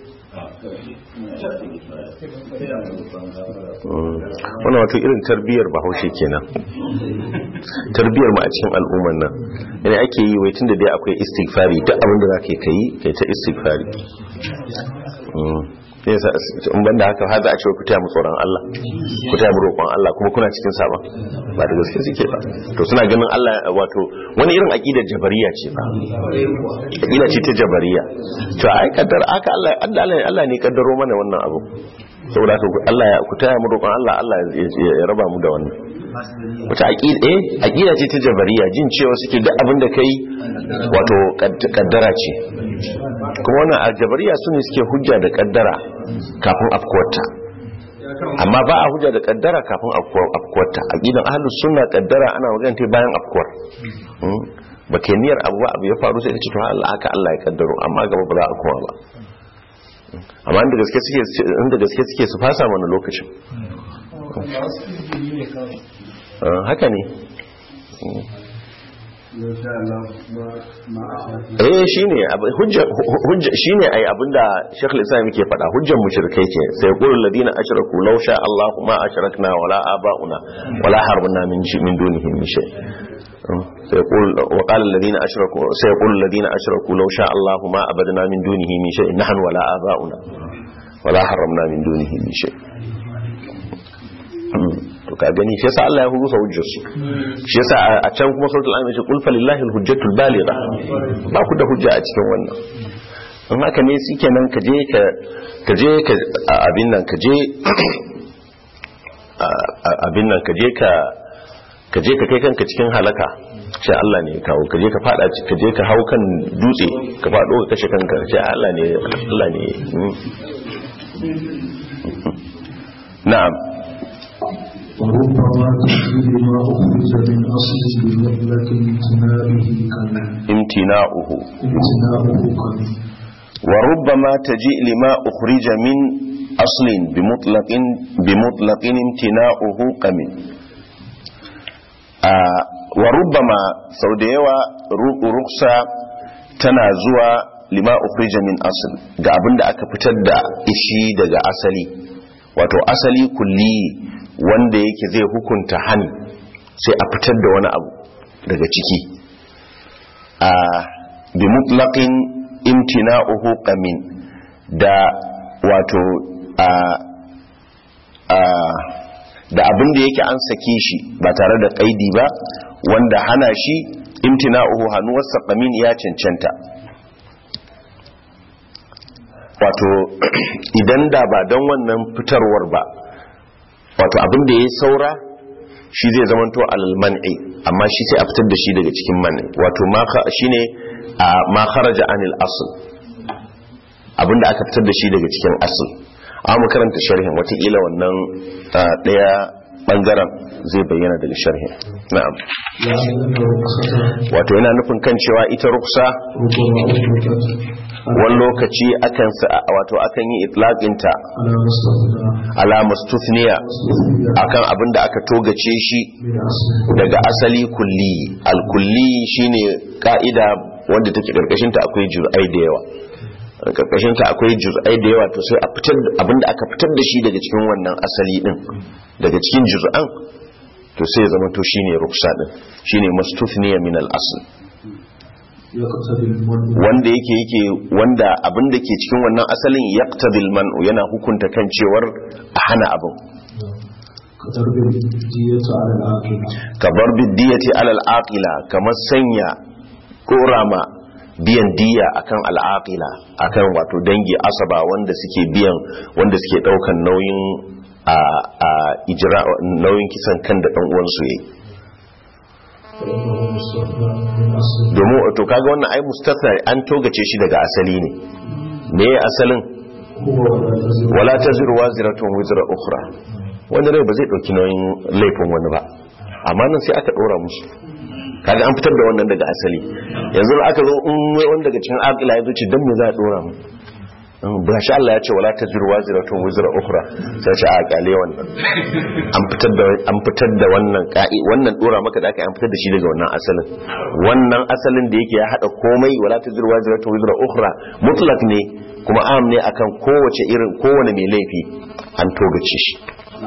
wannan wato irin tarbiyyar bahaushe kenan tarbiyyar mu a cikin al'umman nan yana ake yi wai tunda dai akwai istighfari duk abin da zaka yi kai kai ta istighfari Mm. Sai yasa in banda haka har za a ce ku taya mu tsoron Allah ku taya mu roƙon Allah kuma kuna cikin sabon ba da gaske suke ba to suna ganin Allah wato wani irin aqidar jabariya ce ba aqida ce ta jabariya to ai kaddar aka Allah Allah Allah ne kaddaro mana wannan abu saboda haka ku- Allah ya ku taya mu roƙon Allah Allah ya ya- ya raba mu da wannan wata aqida eh aqida ce ta jabariya jin cewa suke duk abin da kai wato kad- kaddara ce kuma wannan aljabariya su ne suke hujja da kaddara kafin afkuwarta amma ba a hujja da kaddara kafin afkuwar- afkuwarta aqidan ahlus sunna kaddara ana magana ta bayan afkuwar Hmm? ba ke niyyar abu ba abu ya faru sai ka ce to Allah haka Allah ya kaddaro amma gaba ba za a koma ba amma inda gaske suke inda gaske suke su fasa mana lokacin Ah, haka ne eh shine abu- hujja hujja shine ai abinda Sheikh Al-Islam yake faɗa hujjan mushrikai ce sai qulul ladina ashraku law sha Allahu ma ashrakna wala abauna wala harbna min shi min dunihi min shay sai qul wa qala alladhina ashraku sai qulul ladina ashraku law sha Allahu ma abadna min dunihi min shay nahnu wala abauna wala harramna min dunihi min shay to ka gani shi yasa Allah ya hurusa hujjar su shi yasa a- a can kuma suratul anbiya ce qul falillahi alhujjatul baligha ba ku da hujja a cikin wannan in haka ne shikenan ka je ka ka je ka a- abin nan ka je a- a- abin nan ka je ka ka je ka kai kanka cikin halaka ce Allah ne ya kawo ka je ka fada ci- ka je ka hau kan dutse ka fado ka kashe kanka ce Allah ne Allah ne mm. na'am وربما تحديد ما أخرج من أصل بمطلق امتناعه كمن imtina'uhu امتناعه كمن وربما تجيء لما أخرج من أصل بمطلق بمطلق امتناؤه قمن آه وربما سوديوا رخصة تنازوا لما أخرج من أصل ga abinda aka fitar da ishi daga asali wato asali kulli wanda yake zai hukunta hani sai a fitar da wani abu daga ciki a bi mutlaqin imtina'uhu qamin da wato a a da abin da yake an sake shi ba tare da kaidi ba wanda hana shi imtina'uhu hanuwarsa qamin ya cancanta wato idan da ba don wannan fitarwar ba wato abin da ya saura shi zai zamanto alal man'i amma shi sai a fitar da shi daga cikin man'i wato ma kha- shine a ma kharaja anil asl abinda aka fitar da shi daga cikin asl amma mu karanta sharhin watakila wannan ah, daya bangaren zai bayyana daga sharhin na'am يعني أن الرخصة wato yana nufin kan cewa ita ruksa ربما أطلقت wani lokaci akan sa wato akan yi itlaqinta على مستثنى ala mustufniya مستثنى akan abinda aka togace shi من أصل daga asali kulli alkulli shine ka'ida wanda take karkashin ta akwai juz'ai da yawa karkashin ta akwai juz'ai da yawa to sai a fitar da abinda aka fitar da shi daga cikin wannan asali din daga cikin juz'an to sai ya zama to shine ruksa din shine mastufniya min al-asl يقتضي المنع wanda yake yake wanda abinda ke cikin wannan asalin yaqtadil man'u yana hukunta kan cewar a hana abin كضرب الدية على العاقلة ka bar biddiyati alal aqila kamar sanya korama biyan diya akan al'aqila akan wato dangi asaba wanda suke biyan wanda suke daukan nauyin a a ijra nauyin kisan kan da dan uwan su yayi فإنه مستثنى من أصل domin to kaga wannan ai mustathna an togace shi daga asali ne me ya asalin هو ولا تزر wala taziru waziratun wizra ukhra wani rai ba zai dauki nauyin laifin wani ba amma nan sai aka dora musu kaga an fitar da wannan daga asali yanzu da aka zo in wani daga cikin aqila ya zo ce dan me za a dora mu ba shi Allah ya ce wala taziru waziratun wizra ukhra sai ce a kale wannan an fitar da an fitar da wannan ka'i wannan dora maka da aka yi an fitar da shi daga wannan asalin wannan asalin da yake ya hada komai wala taziru waziratun wizra ukhra mutlak ne kuma am ne akan kowace irin kowane mai laifi an togace shi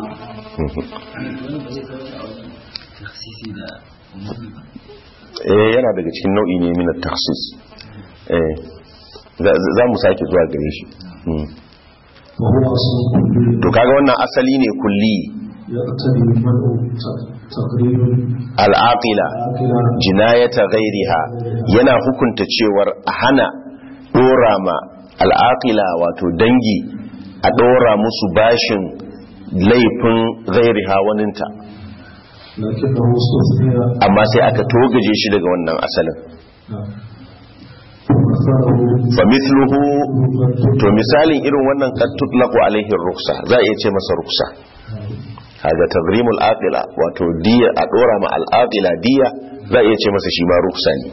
eh yana daga cikin nau'i ne min at-takhsis eh za- za mu sake zuwa gare shi Mm. وهو أصل كلي to kaga wannan asali ne kulli يقتضي منع ت- تقريب al-aqila عاقلا jinayata ghairiha yana hukunta cewar a hana dora ma al'aqila wato dangi a dora musu bashin laifin ghairiha waninta لكنه استثني amma sai aka togaje shi daga wannan asalin نعم. ومثله fa mithluhu مبتدأ to misalin irin wannan qad tutlaqu alaihi ruksa za a iya ce masa ruksa kaga tagrimul aqila wato diya a dora ma al aqila diya za a iya ce masa shi ma ruksa ne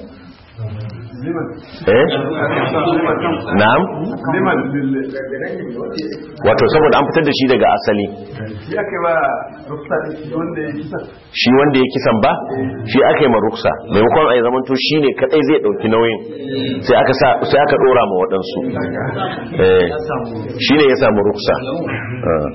eh na'am liman wato saboda an fitar da shi daga asali shi aka ba rufsa wanda ya kisa shi wanda ya kisan ba shi aka yi ma ruksa maimakon a yi zamanto shi ne kadai zai dauki nauyin sai aka sa sai aka dora ma waɗansu eh shi ne ya samu ruksa Ah.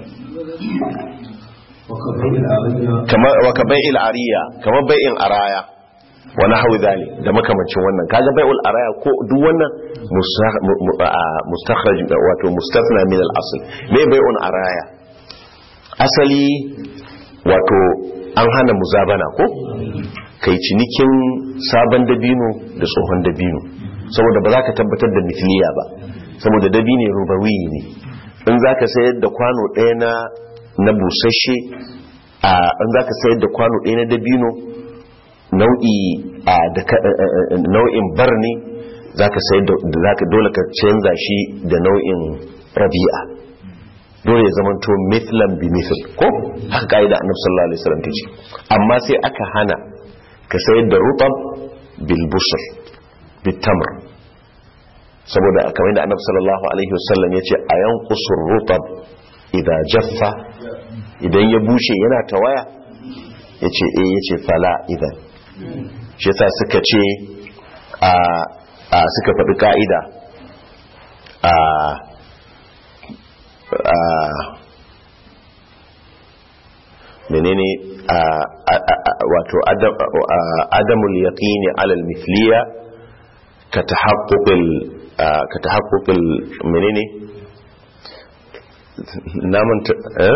وكبير العرية kamar wa ka bai'il ariya kamar bai'in araya wa nahwi dhalik da makamancin wannan kaga bai'ul araya ko duk wannan musa- mu- mu- a- mustakhraj wato mustathna min al-asl me bai'un araya asali wato an hana muzabana ko kai cinikin sabon dabino da tsohon dabino saboda ba za ka tabbatar da mithliya ba saboda dabino rubawi ne in za ka sayar da kwano ɗaya na na busasshe a in za ka sayar da kwano ɗaya na dabino nau'i a da ka- eh, eh, eh, nau'in bar ne za ka sayar da za ka dole ka canza shi da nau'in rabi'a dole ya zama to mithlan bi mithl ko haka kaida annabi sallallahu alaihi wasallam tace amma sai aka hana ka sayar da rutab bil busr bit tamr saboda kamar da annabi sallallahu alaihi wasallam yace ayan qusur rutab idza jaffa idan ya bushe yana tawaya yace eh yace fala idan shi yasa suka ce a a suka faɗi ka'ida a a- menene a- a- a- wato adam- a- adamul yaqini alal mithliya ka tahaqquqil a- ka tahaqquqil menene namun ta- eh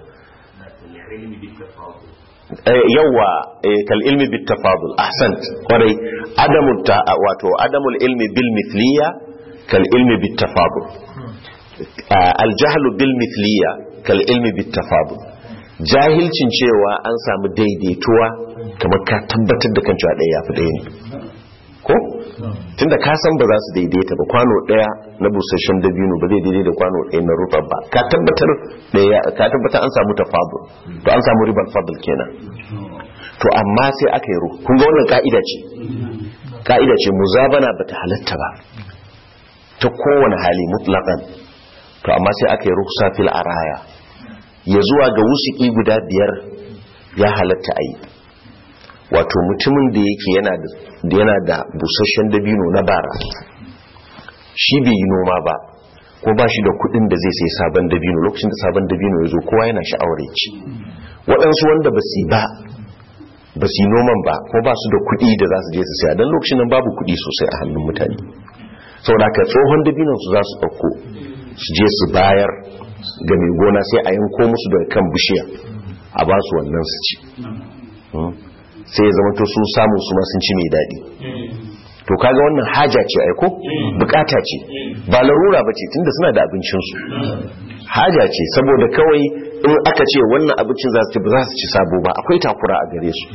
Eh, yawa eh, kal ilmi bit tafadul ahsant kwarai adamul ta wato adamul ilmi bil mithliya kal ilmi bit tafadul aljahlu bil mithliya kal ilmi bit tafadul jahilcin cewa an samu daidaituwa kamar ka tabbatar da kan cewa ɗaya yafi ɗaya ne ko tunda ka san ba za su daidaita ba kwano ɗaya na busasshen dabino ba zai daidai da kwano ɗaya na rufa ba ka tabbatar ɗaya ka tabbatar an samu tafadul to an samu ribar fadl kenan to amma sai aka yi ruhu kun ga wannan ka'ida ce ka'ida ce muzabana bata halatta ba ta kowane hali mutlaqan to amma sai aka yi ruhsa fil araya ya zuwa ga wusuki guda biyar ya halatta a yi wato mutumin da yake yana da da yana da busasshen dabino na bara shi bai yi noma ba ko ba shi da kudin da zai sai sabon dabino lokacin da sabon dabino ya zo kowa yana sha'awar ya ci waɗansu wanda ba su yi ba ba su yi noman ba ko ba su da kudi da za su je su saya don lokacin nan babu kudi sosai a hannun mutane saboda ka tsohon dabinon su za su ɗauko su je su bayar ga mai gona sai a yanko musu daga kan bishiya a ba su wannan su ci Hmm. sai ya zama to sun samu su ma sun ci mai daɗi to kaga wannan haja ce aiko bukata ce ba larura ba ce tunda suna da abincinsu haja ce saboda kawai in aka ce wannan abincin za su ci ba za su ci sabo ba akwai takura a gare su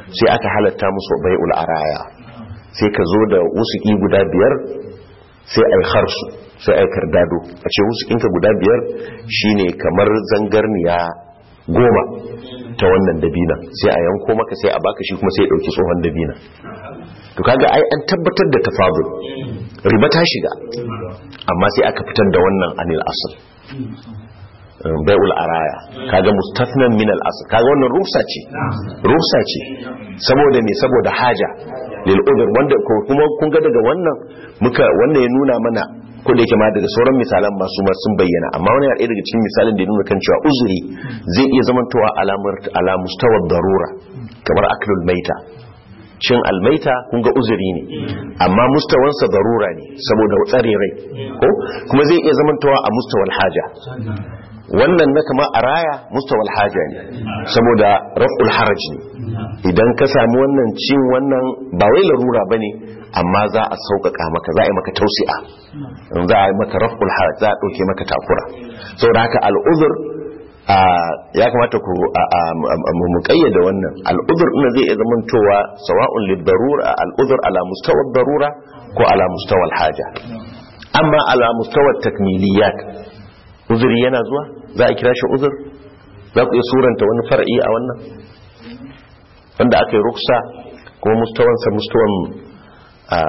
sai aka halatta musu bai'ul araya sai ka zo da wusuki guda biyar sai ai harsu sai ai kardado a ce wusukinka guda biyar shine kamar zangarniya goma ta wannan dabina sai a yanko maka sai a baka shi kuma sai ya dauki tsohon dabina to kaga ai an tabbatar da tafadul riba ta shiga amma sai aka fitar da wannan anil asl bai'ul araya kaga mustafnan min al asl kaga wannan rufsa ce rufsa ce saboda me saboda haja lil udhr wanda ko- kuma kun ga daga wannan muka wannan ya nuna mana ko da yake ma daga sauran misalan masu ma sun bayyana amma wani ɗaya daga cikin misalin da ya nuna kan cewa uzuri zai iya zamantowa alamar ala mustawar darura kamar aklul maita cin almaita kun ga uzuri ne amma mustawansa darura ne saboda tsare rai ko kuma zai iya zamantowa a mustawal haja wannan na kama a raya mustawal haja ne saboda raf'ul haraj ne idan ka sami wannan cin wannan ba wai larura ba ne amma za a sauƙaƙa maka za a yi maka tausi'a za a yi maka raf'ul haraj za a ɗauke maka takura saboda haka al'uzur a ya kamata ku a- a- a- mu kayyada wannan al'uzur ina zai iya zamantowa sawa'un lid-darura al'uzur ala mustawa darura ko ala mustawa al-haja amma ala mustawa takmiliyat uzuri yana zuwa za a kira shi uzur za ku iya suranta wani far'i a wannan wanda aka yi ruksa kuma mustawansa mustawan a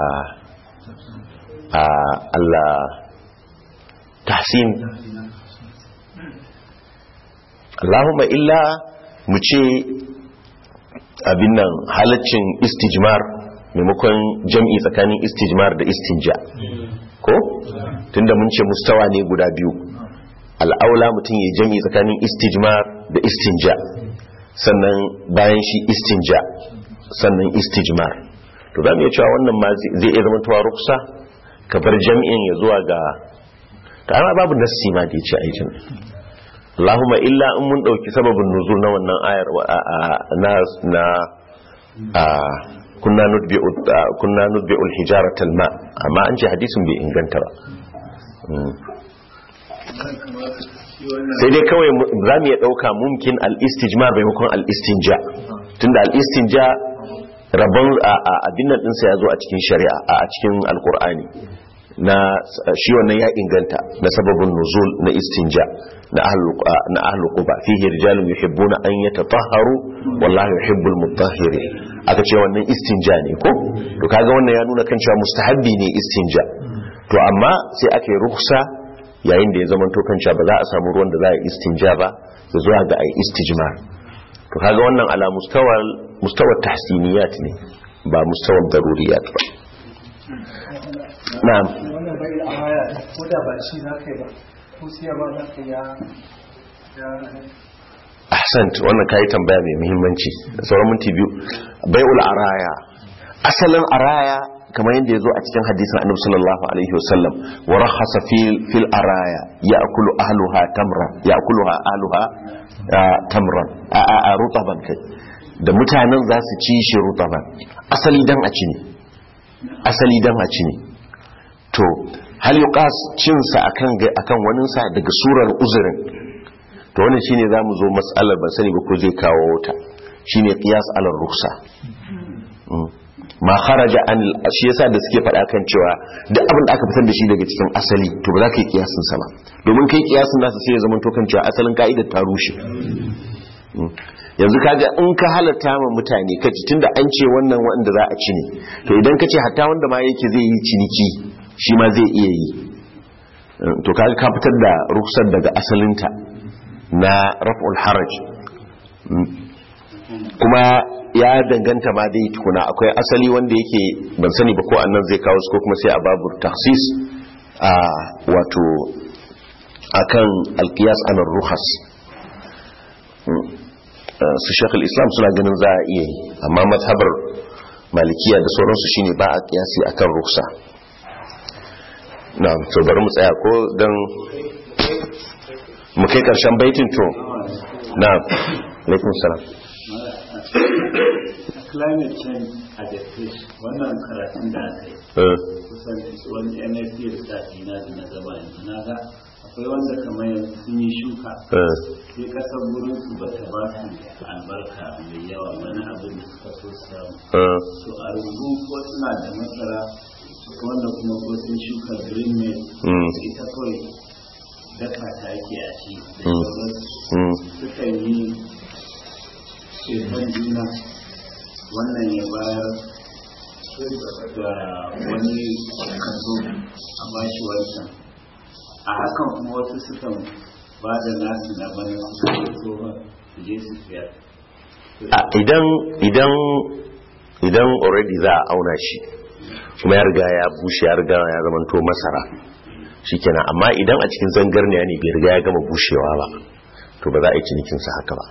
a Allah tahsin Allahumma illa mu ce abin nan halaccin istijmar maimakon jam'i tsakanin istijmar da istinja ko tunda mun ce mustawa ne guda biyu al'aula mutum ya jam'i tsakanin istijmar da istinja sannan bayan shi istinja sannan istijmar to za mu iya cewa wannan ma zai zai iya zama tuwa ruksa ka bar jam'in ya zuwa ga ta amma babu nassi ma da ya ce a yi jam'i Allahumma illa in mun ɗauki sababin nuzul na wannan ayar wa- a- a- na na a kunna nutbi'u a- kunna nutbi'ul hijaratal ma amma an ce hadisin bai inganta ba Mm. sai dai kawai mu- za mu iya ɗauka mumkin al-istijmar maimakon al-istinja tunda al-istinja rabon a- a- abin nan ɗinsa ya zo a cikin shari'a a a cikin alkur'ani na shi wannan ya inganta na sababin nuzul na istinja na ahlul na ahlul quba fihi rijalun yuhibbuna an yatatahharu wallahu yuhibbul mutahhirin aka ce wannan istinja ne ko to kaga wannan ya nuna kan cewa mustahabbi ne istinja to amma sai aka yi ruksa yayin da ya zama to kan cewa ba za a samu ruwan da za a yi istinja ba da zuwa ga ai istijmar to kaga wannan ala mustawal mustawar tahsiniyat ne ba mustawar daruriyat ba na'am wannan bai a haya ko da ba shi za ka yi ba ko siyarwa za ka ya ya ahsant wannan kayi tambaya mai muhimmanci da sauran minti biyu bai'ul araya asalin araya kamar yadda ya zo a cikin hadisin annabi sallallahu alaihi wasallam wa rakhasa fil fil araya ya'kulu ahluha tamran ya'kuluha ahluha ah, tamran a a a rutaban kai da mutanen za su ci shi rutaban asali dan a ci ne asali dan a ci ne to hal yuqas cin sa akan ga- akan wani sa daga surar uzurin to wannan shine zamu zo mas'alar ban sani ba ko zai kawo ta shine qiyas ala ruksa Mm. ma kharaja an shi yasa da suke faɗa kan cewa duk abin da aka fitar da shi daga cikin asali to ba za ka yi kiyasin sa ba domin kai kiyasin nasa sai ya zama to kan cewa asalin ka'idar ta rushe Mm. yanzu kaga in ka halatta ma mutane kaci tunda an ce wannan wanda za a ci ne to idan ka ce hatta wanda ma yake zai yi ciniki shi ma zai iya yi Mm, to kaga ka fitar da ruksar daga asalinta na raf'ul haraj Mm. kuma ya danganta ma dai tukuna akwai asali wanda yake ban sani ba ko annan zai kawo su ko kuma sai a babur taksis a wato akan alkiyas anar ruhas Mm. Uh, su shekul islam suna ganin za a iya yi amma mazhabar malikiya da sauransu shine ba a kiyasi akan ruksa na to bari mu tsaya ko don mu kai karshen baitin to na alaikun salam climate change adaptation wannan karatun da aka yi Eh, kusan wani nsc da sati na da na gaba yanzu na ga a akwai wanda kamar yanzu sun yi shuka eh, sai kasar wurin su ba ta ba su albarka mai yawa wani abin da suka so su samu eh, to a rubu ko suna da masara wanda kuma ko sun shuka green maize Mm. ita kawai daka ta ake a ci da Mm. sauransu mm, sukan yi shekar juna wannan ya bayar da wani kaso a bashi wancan a hakan kuma wasu sukan ba da nasu na bana su kai tsohon su je su siyar a idan idan idan already za a auna shi kuma ya riga ya bushe ya riga ya zamanto masara shikenan amma idan a cikin zangarniya ne bai riga ya gama bushewa ba to ba za a yi cinikinsa haka ba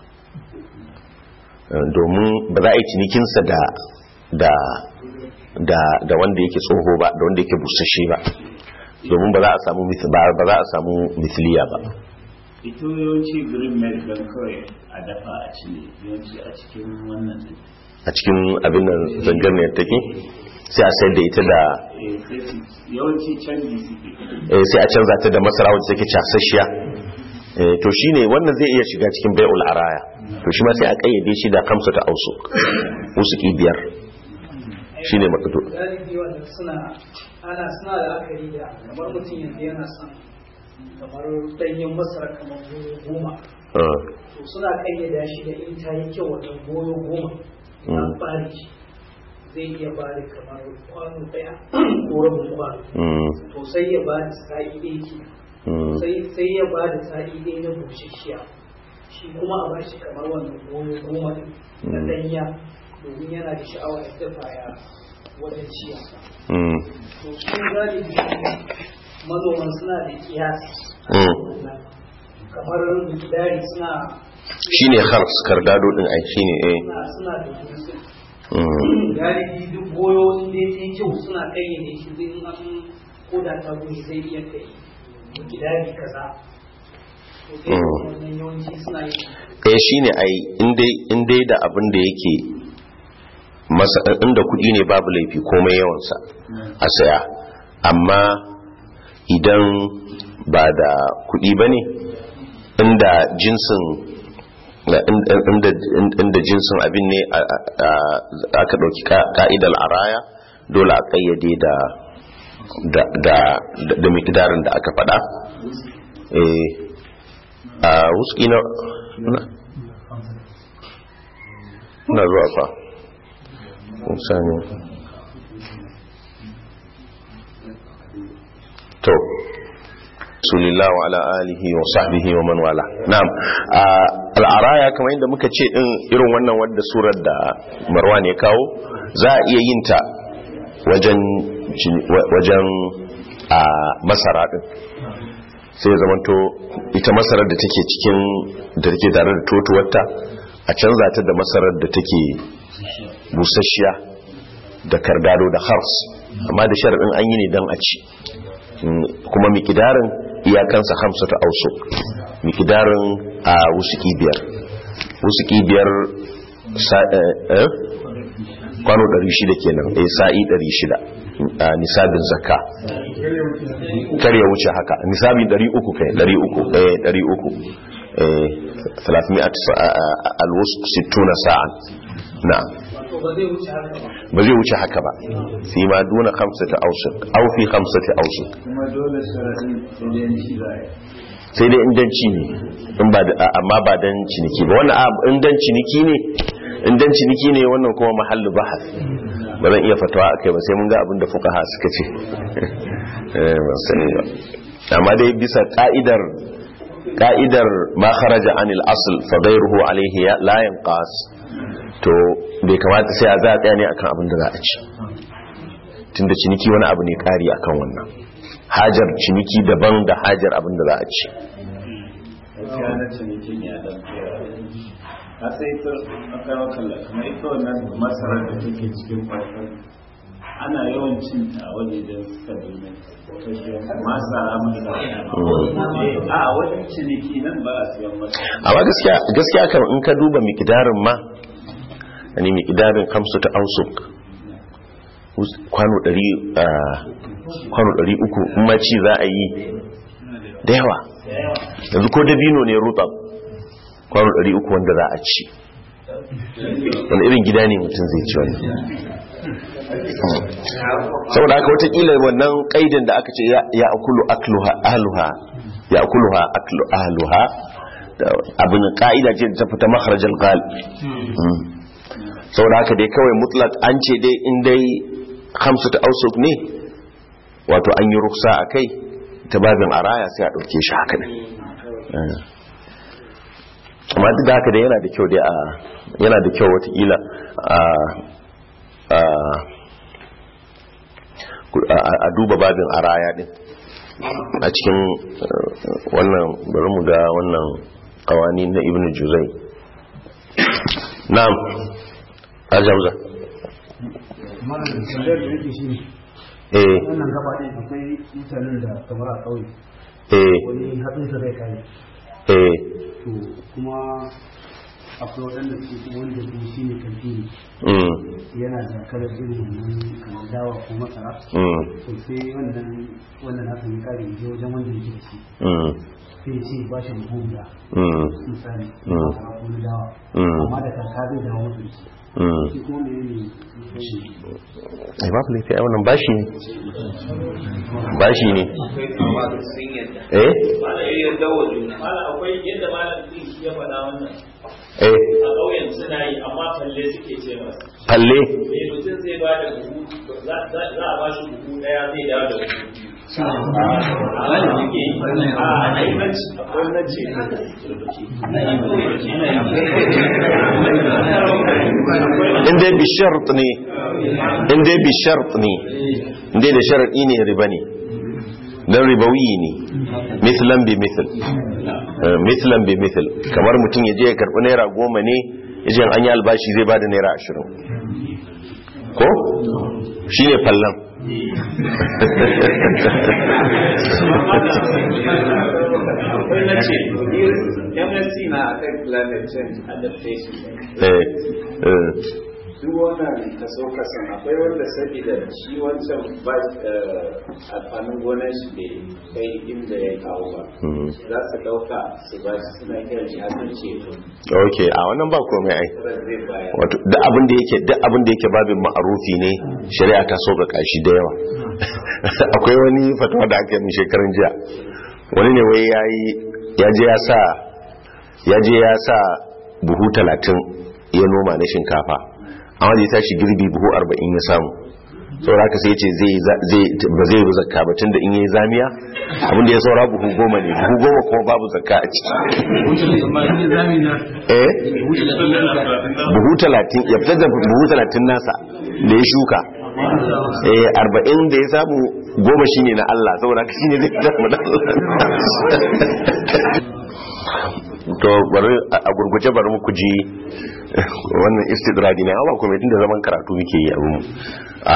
Eh, domin ba za a yi cinikinsa da da da da wanda yake tsoho ba da wanda yake busasshe ba domin ba za a samu mith- ba ba za a samu misliya ba ita yawanci green maize don kawai a dafa a ci ne yawanci a cikin wannan din a cikin abin nan zangarniyar take sai a sayar da ita da Eh, sai su yawanci canji suke eh, sai a canza ta da masara wacce take casasshiya Eh, to shine wannan zai iya shiga cikin bai'ul araya to shi ma sai a kayyade shi da kamsa ta ausu usuki biyar shine makato galibi wanda suna ana suna da akari da kamar mutum yanzu yana son kamar ɗanyen masara kamar goyo goma Ah, to suna kayyada shi da in ta yi kyau wajen goyo goma na Mm. bari shi zai iya bari kamar kwano ɗaya ko rabin kwano mm, to sai ya bada sa'i ɗaya ke mm, sai sai ya bada sa'i ɗaya na bushashiya shi kuma a bashi kamar wannan goyo goma ɗin na Mm. ɗanya domin yana da sha'awa ya dafa ya wajen ciya mm, to su galibi manoman suna da kiyasi mm. kamar mikidari suna shine khars kardado din ai shine eh suna suna da jinsi mm, galibi duk goyo inda ya yi kyau suna kayyade shi zai in an koda ta goyi zai iya kai mikidari kaza to sai Mm. wannan yawanci suna yi eh shine ai indai indai da abin da yake masa inda kudi ne babu laifi komai yawansa a saya amma idan ba da kudi ba ne inda jinsin na- in- inda inda jinsin abin ne a- a- a- aka ɗauki ka- ka'idar araya dole a ƙayyade da da da da, da miqdarin da aka faɗa eh a wuski na na- na zuwa fa sani to rasulillah wa ala alihi wa sahbihi wa man wala na'am a- al'araya kamar yadda muka ce din irin wannan wadda surar da marwan ya kawo za a iya yin ta wajen jini- wa- wajen a masara din sai ya zamanto ita masarar da take cikin da take tare da totuwarta a canza ta da masarar da take busasshiya da kardado da hars amma da sharaɗin an yi ne don a ci Mm, kuma mikidarin iyakansa hamsa ta auso mikidarin a wusuki biyar wusuki biyar sa- eh, eh? kwano 600 kenan eh sa'i 600 a nisabin zakka kar ya wuce haka nisabi 300 kai 300 eh 300 eh 300 sa- a- a- alwusq 60 sa'an na'am to ba zai wuce haka ba ba zai wuce haka ba fi ma duna khamsati awsuq aw fi khamsati awsuq kuma dole sharaɗin idanci za a yi sai dai indanci ne in ba da- amma ba dan ciniki ba wannan a- in dan ciniki ne in dan ciniki ne wannan kuma mahallu bahas ba zan iya fatawa akai ba sai mun ga abin da fuqaha suka ce eh ban sani ba amma dai bisa ka'idar ka'idar ma kharaja anil asl fa ghayruhu alayhi ya- la yanqas to bai kamata sai a za a tsaya ne akan abin da za a ci tunda ciniki wani abu ne kari akan wannan hajar ciniki daban da hajar abin da za a ci gaskiya na cinikin ya dan tsaya a sai ta aka yi wakalla kamar ita wannan masarar da take cikin kwakwan ana yawan cin ta a wajejen suka domin masara masara a wajen ciniki nan ba a siyan masara amma gaskiya gaskiya kan in ka duba miqdarin ma yani miqdarin kamsu ta ausuk kwano 100 kwano 300 in ma ci za a yi da yawa yanzu ko dabino ne rutab kwano 300 wanda za a ci wani irin gida ne mutum zai ci wani saboda haka watakila wannan kaidin da aka ce ya akulu akluha ahluha ya akuluha aklu ahluha abin ka'ida ce ta fita makharajal qal saboda haka dai kawai mutlak an ce dai in dai hamsu ta ausuk ne wato an yi ruksa a kai ta babin araya sai a ɗauke shi haka ne amma duk da haka dai yana da kyau dai a yana da kyau watakila a duba babin araya din a cikin wannan bari mu ga wannan kawani na ibn juzai na'am ajamza eh wannan gaba ɗin akwai mutanen da kamar a ƙauye eh wani hatsinsa zai kare eh to kuma akwai waɗanda su kuma wanda su shi ne kanti mm yana da kalar irin wannan kamar dawa ko masara mm to sai wannan wannan hatsin ya kare je wajen wanda yake da shi mm sai ya ce ba shi buhu guda mm misali Mm. masara ko na dawa Mm. amma da kaka zai dawo musu da shi mm shi kuma mene ne ai babu laifi ai wannan bashi ne bashi ne eh Mala akwai yadda malam din shi ya faɗa wannan eh a ƙauyen suna yi amma falle suke ce masa. falle Me mutum zai ba da buhu za za a ba shi buhu ɗaya zai dawo da buhu biyu. Wani suke yi a aimanci akwai na ce in dai bi shart ne in dai bi shart ne in dai da sharadi ne riba ne dan ribawi ne mislan bi misl Eh, mislan bi misl kamar mutum ya je ya karbi naira goma ne ya ce an yi albashi zai bada naira ashirin ko shine fallan akwai na ce MSc na akan climate change adaptation eh eh duk wannan kaso kasan akwai wanda saboda shi wancan ba amfanin gonar shi bai kai inda ya kawo ba mhm. za su dauka su ba shi suna kiran shi hasan ceto okay a wannan ba komai ai tsarar zai bayar wato duk abin da yake duk abin da yake babin ma'arufi ne shari'a ta so ga shi da yawa akwai wani fatawa da aka yi shekarun jiya wani ne wai yayi ya je ya sa ya je ya sa buhu talatin ya noma na shinkafa amma da ya tashi girbi buhu arba'in ya samu saboda haka sai ce zai zai ba zai yi zakka ba tunda in yayi zamiya abin da ya saura buhu goma ne buhu goma kuma babu zakka a ciki eh buhu talatin ya fitar da buhu talatin nasa da ya shuka eh arba'in da ya samu goma shine na Allah saboda haka shine zai fitar mu da to bari a gurguje bari mu kuji wannan istidradi ne ba kuma tunda zaman karatu muke yi abu a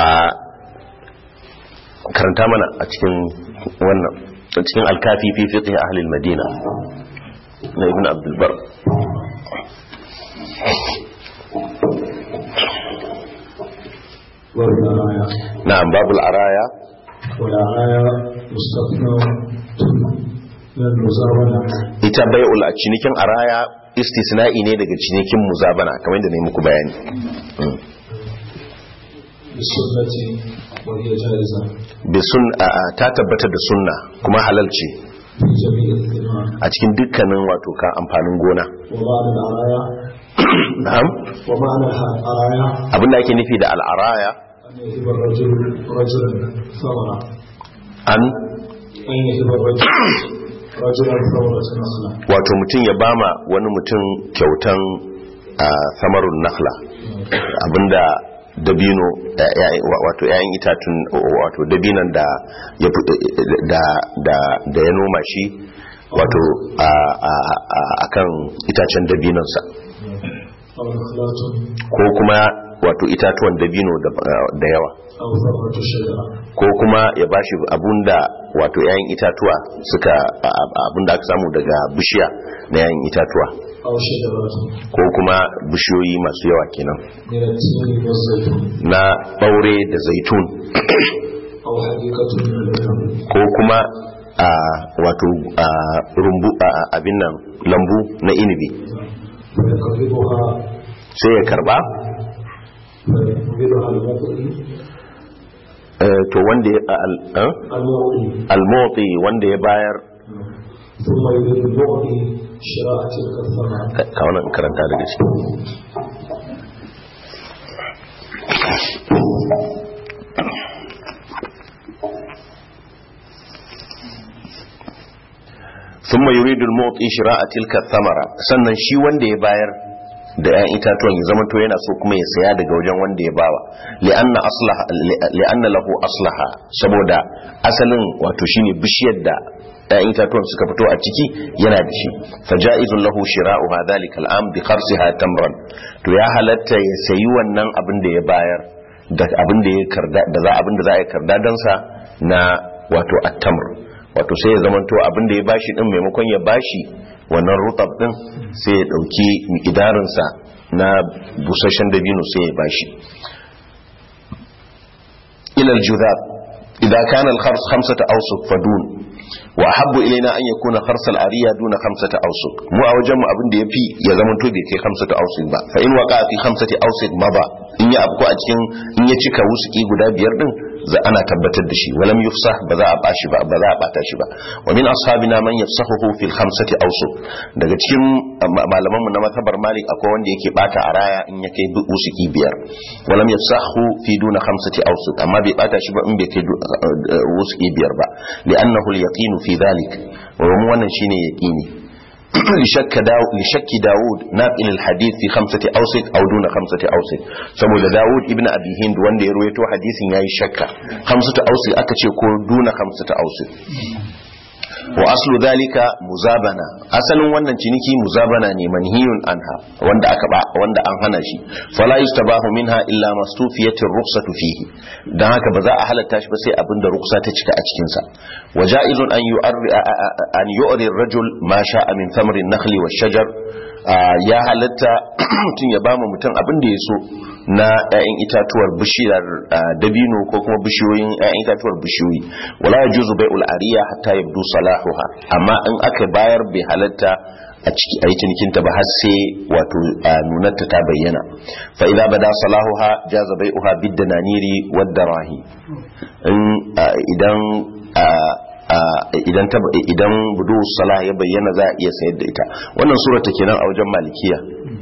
karanta mana a cikin wannan a cikin alkafi fi fiqh ahli al-madina na ibn abdul bar والراية na'am babul araya والراية مستثنى من المزاولة ita bai'ul a cinikin araya istisna'i ne daga cinikin muzabana kamar yadda na yi muku bayani Mm. بالسنة وهي جائزة bi sun a- a- ta tabbata da sunna kuma halal ce في جميع الثمار a cikin dukkanin wato ka amfanin gona ومعنى العراية na'am ومعنى العراية abinda ake nufi da al'araya أن يهب الرجل رجلا ثمرة an أن يهب الرجل رجلا ثمرة نخلة wato mutum ya bama wani mutum kyautan a samarun nakhla abinda dabino ya- ya- wa- wato yayin itatun wato dabinan da ya fi- da da da ya noma shi wato a a- a- akan itacen dabinansa أو نخلات ko kuma wato itatuwan dabino da da yawa أو ثمرة شجرة ko kuma ya bashi abunda wato yayin itatuwa suka a- a- abunda aka samu daga bishiya na yayin itatuwa أو شجرات ko kuma bishiyoyi masu yawa kenan من التين والزيتون na ɓaure da zaitun أو حديقة من العنب ko kuma a wato a rumbu a abin nan lambu na inibi فيقبضها sai ya karba فيقبضها المطئ eh, to wanda ya al- eh? المعطي almoti wanda ya bayar ثم يريد المعطي شراء تلك الثمرة ka ka wannan karanta daga ciki ثم يريد المعطي شراء تلك الثمرة sannan shi wanda ya bayar da 'ya'yan itatuwan ya zama to yana so kuma ya saya daga wajen wanda ya bawa li'anna aslaha li'anna lahu aslaha saboda asalin wato shine bishiyar da 'ya'yan itatuwan suka fito a ciki yana da shi faja'izun lahu shira'uha dhalika al'am bi kharsiha tamran to ya halatta ya sayi wannan abin da ya bayar da abin da ya karda da za abin da za a yi karda dan sa na wato at-tamr wato sai ya zamanto abin da ya bashi din maimakon ya bashi wannan rutab din sai ya dauki idarinsa na busasshen dabino sai ya bashi ila al-judab idza kana al-khars khamsata awsuq fadun wa ahabbu ilaina an yakuna khars al-ariya duna khamsata awsuq mu a wajen mu abin da yafi ya zamanto bai kai khamsata awsuq ba fa in waqa fi khamsati awsuq maba in ya afko a cikin in ya cika wusuki guda biyar din za ana tabbatar da shi walam yufsah ba za a bashi ba ba za a bata shi ba wa min ashabina man yafsahuhu fil khamsati awsuq daga cikin malaman mu na matabar malik akwai wanda yake bata a raya in ya kai wusuki biyar walam yafsahu fi duna khamsati awsuq amma bai bata shi ba in bai kai wusuki biyar ba li'annahu al-yaqinu fi dhalik wa wannan shine yaqini لشك داو لشك داود ناقل الحديث في خمسة أوسط أو دون خمسة أوسط سمو داود ابن أبي هند وان دي رويتو حديث ياي شك خمسة أوسط أكتش يكون دون خمسة أوسط وأصل ذلك مزابنة أصل وانا تنكي مزابنة منهي عنها وانا أكبع وانا أنهنا شي فلا يستباه منها إلا ما استوفيت الرخصة فيه da haka ba za a halatta shi ba sai abin da ruksa ta cika a cikinsa wa ja'izun an yu'arri an yu'ri ar-rajul ma sha'a min thamri an-nakhli wash-shajar ya halatta mutum ya ba mutum abin da ya so na 'ya'yan itatuwar bishiyar dabino ko kuma bishiyoyin 'ya'yan itatuwar bishiyoyi wala yajuzu bai'ul ariya hatta yabdu salahuha amma in aka bayar bai halatta a ciki a yi cinikinta ba har sai wato nunarta ta bayyana fa idza bada salahuha jaza bai'uha bid dananiri wad darahi idan idan ta idan budu salah ya bayyana za a iya sayar da ita wannan sura ta kenan a wajen malikiya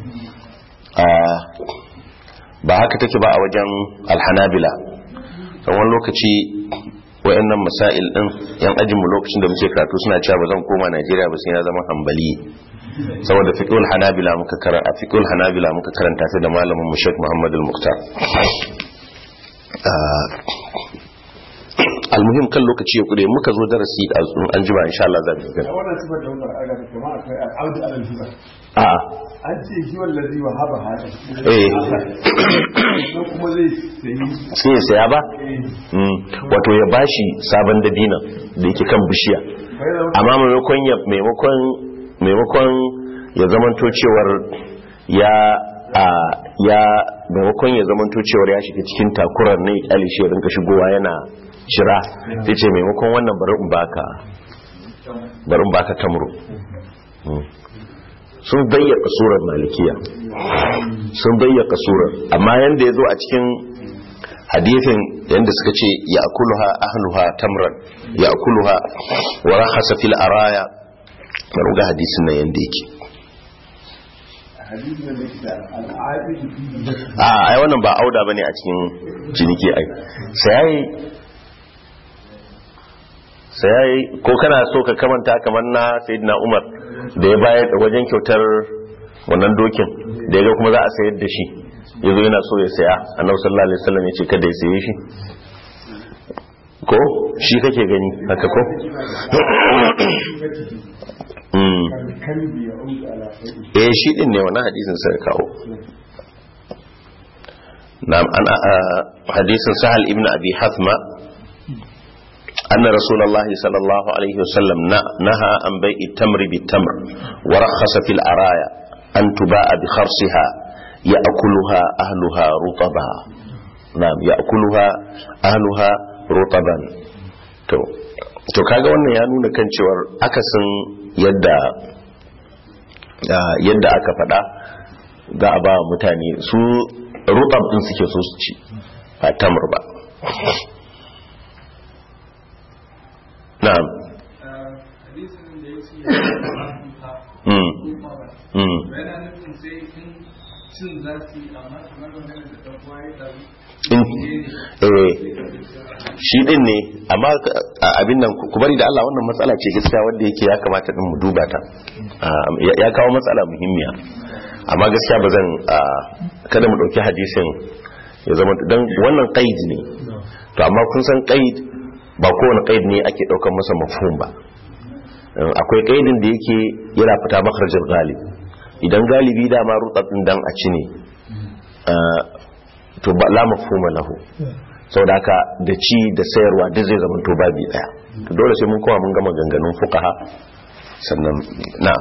ba haka take ba a wajen alhanabila kan wani lokaci wayannan masail din yan ajinmu lokacin da muke karatu suna cewa ba zan koma Najeriya ba sai na zama hambali saboda fiqhul hanabila muka karanta fiqhul hanabila muka karanta sai da malamin mu Sheikh Muhammad al-Muqtar almuhim kan lokaci ya kure muka zo darasi an jima insha Allah za mu ga wannan sifar da wannan aga kuma akwai al'audu alal hiba a an ce shi wallazi wa haba hada eh ko kuma zai sayi sai ya saya ba Mm. wato ya bashi sabon dabina da yake kan bishiya amma maimakon ya maimakon maimakon ya zamanto cewar ya a ya maimakon ya zamanto cewar ya shiga cikin takurar ne ya kyale shi ya rinka shigowa yana shira sai ce maimakon wannan bari in baka bari in baka tamro Mm. sun bayyaka surar malikiya sun bayyaka surar amma yanda ya zo a cikin hadithin yanda suka ce ya akuluha ahluha tamran ya akuluha wa rahasa fil araya bari ga hadisin nan yanda yake hadisi da yake da al'adu a ai wannan ba auda bane a cikin ciniki ai sai sai ko kana so ka kamanta kamar na sayyidina Umar da ya bayar da wajen kyautar wannan dokin da ya ga kuma za a sayar da shi yazo yana so ya saya annabi sallallahu alaihi wasallam ya ce kada ya saye shi ko shi kake gani haka ko Mm. kalbi ya audu ala sayi eh shi din ne wannan hadisin sai kawo na'am an hadisin sahal ibn abi hathma أن رسول الله صلى الله عليه وسلم ن- نهى عن بيع التمر بالتمر ورخص في العرايا أن تباع بخرصها يأكلها أهلها رطبا نعم يأكلها أهلها رطبا تو to kaga wannan ya nuna kan cewar akasin yadda ah, yadda aka faɗa za a ba wa mutane su rutab din suke so su ci ba tamar ba na'am hadisin da ya ce ya mm mm yana nufin sai in cin za su yi amma kamar magana da ɗan uwa ya ɗaru in eh shi din ne amma a- abin nan ku bari da Allah wannan matsala ce gaskiya wanda yake ya kamata din mu duba ta Ah, ya ya kawo matsala muhimmiya amma gaskiya ba zan ah, kada mu dauki hadisin ya zama dan wannan qaid ne to amma kun san qaid ba kowane qaid ne ake daukar masa mafhum ba Eh, akwai qaidin da yake yana fita makharajin galib idan galibi dama rutsatsin dan a ci ne ah, to ba la mafhuma lahu saboda haka da ci da sayarwa duk zai zama to babi daya to dole sai mun kowa mun gama ganganun fuqaha sannan na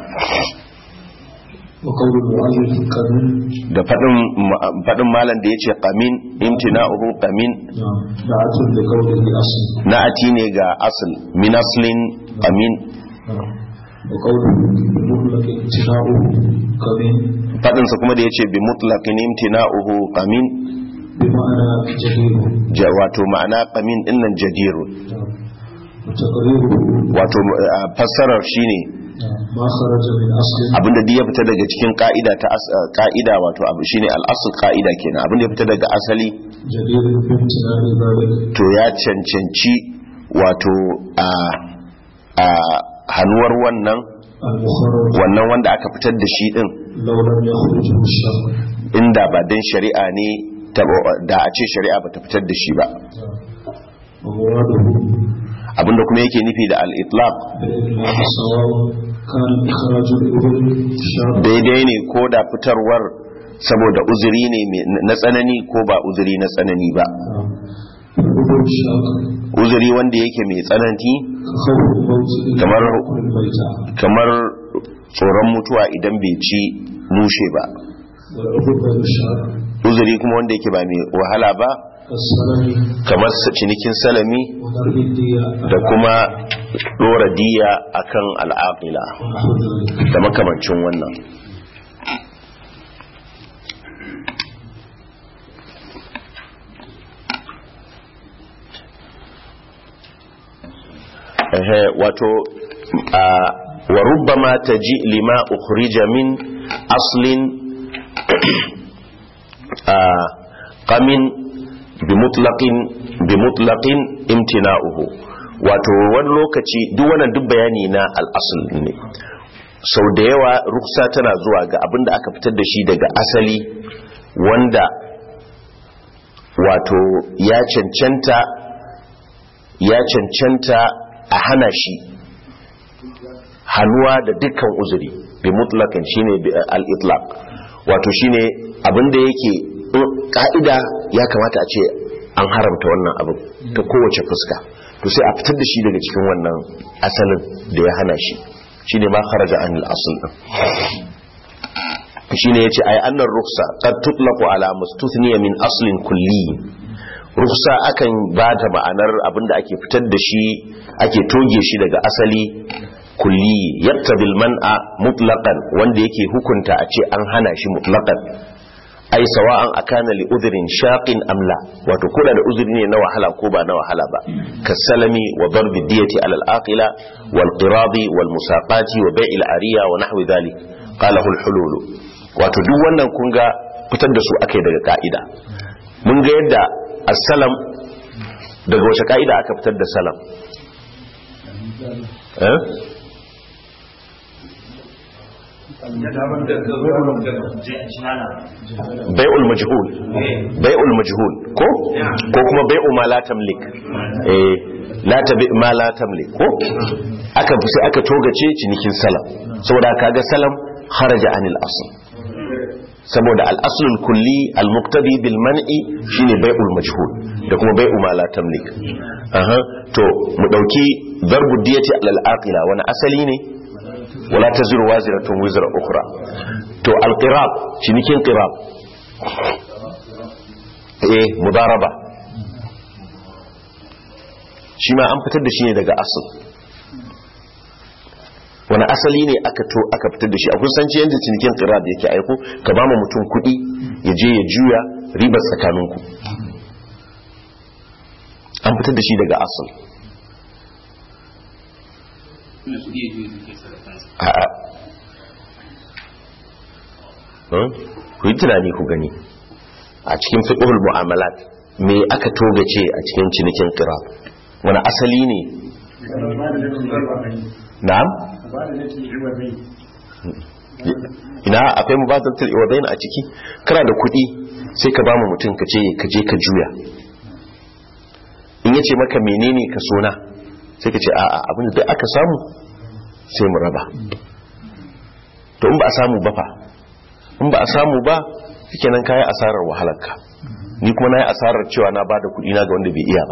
وقول المؤلف كمن da fadin ma- fadin malam da yace qamin imtina'uhu qamin نعم دعاة لقوله أصل na'ati ne ga asl min aslin qamin نعم وقوله بمطلق امتناعه كمن fadin sa kuma da yace bi mutlaqin imtina'uhu qamin بمعنى جدير ja- wato ma'ana qamin dinnan jadirun نعم وتقريره wato ah, fassarar shine نعم ما خرج من أصل abinda duk ya fita daga cikin ka'ida ta as- ah, ka'ida wato abu shine al-asl ka'ida kenan abinda ya fita daga asali جدير بامتناع ذلك to ya cancanci wato a a hannuwar wannan المخرج wannan wanda aka fitar da shi din لو لم يخرجه الشرع inda ba dan shari'a ne ta- da a ce shari'a ba ta fitar da shi ba ومراده abinda kuma yake nufi da al-itlaq بالإطلاق سواء كان إخراج الإبل شرعا daidai ne ko da fitarwar saboda uzuri ne mai- na tsanani ko ba uzuri na tsanani ba فالإبل شرعا uzuri wanda yake mai tsananti كخوف الموت إذا كمر- لم يأكل الميتة kamar tsoron mutuwa idan bai ci mushe ba والعقوبة غير الشرع uzuri kuma wanda yake ba mai wahala ba كالسلم kamar sa- cinikin salami وضرب الدية da kuma dora diya akan al'aqila ونحو ذلك da makamancin wannan Ehe, wato a wa rubbama taji lima ukhrija min aslin a qamin bi mutlaqin bi mutlaqin imtina'uhu wato wani lokaci duk wannan duk bayani na al-asl ne sau da yawa ruksa tana zuwa ga abin da aka fitar da shi daga asali wanda wato ya cancanta ya cancanta a hana shi hannuwa da dukkan uzuri bi mutlakan shine bi al-itlaq wato shine abin da yake in ka'ida ya kamata a ce an haramta wannan abin ta kowace fuska to sai a fitar da shi daga cikin wannan asalin da ya hana shi shine ma kharaja anil asl din shine yace ay annar ruksa qad tutlaqu ala mustuthniya min aslin kulli ruksa akan ba ta ma'anar abinda ake fitar da shi ake toge shi daga asali kulli yaktabil man'a mutlaqan wanda yake hukunta a ce an hana shi mutlaqan ai sawa'an akana li udhrin shaqin amla wato koda da uzuri ne na wahala ko ba na wahala ba kasalami wa darbi diyati ala al-aqila wal qiradi wal musaqati wa bai'i al-ariya wa nahwi dhalik qala al hulul wato duk wannan kun ga fitar da su akai daga ka'ida mun ga yadda as-salam daga wace ka'ida aka fitar da salam eh bai'ul majhul bai'ul majhul ko ko kuma bai'u ma la tamlik eh la tabi ma la tamlik ko aka sai aka togace cinikin salam saboda kaga salam kharaja anil asl saboda al aslul kulli al muqtadi bil man'i shine bai'ul majhul da kuma bai'u ma la tamlik aha to mu dauki darbu diyati al aqila wani asali ne wala taziru waziratun wizra ukhra to alqirab cinikin qirab eh mudaraba shi ma an fitar da shi ne daga asal wani asali ne aka to aka fitar da shi a kusanci yadda cinikin qirab yake aiko ka ba mu mutum kuɗi ya je ya juya ribar tsakaninku an fitar da shi daga asal a'a Hmm? ku yi tunani ku gani a cikin fiqhul mu'amalat me aka togace a cikin cinikin qirab wani asali ne na'am ina akwai mubadalatul iwadain a ciki kana da kuɗi sai ka ba mu mutum ka ce ka je ka juya in yace maka menene ka sona sai ka ce a'a abin da duk aka samu sai mu raba to in ba a samu ba fa in ba a samu ba shikenan kayi asarar wahalarka ni kuma nayi asarar cewa na bada kuɗi na ga wanda bai iya ba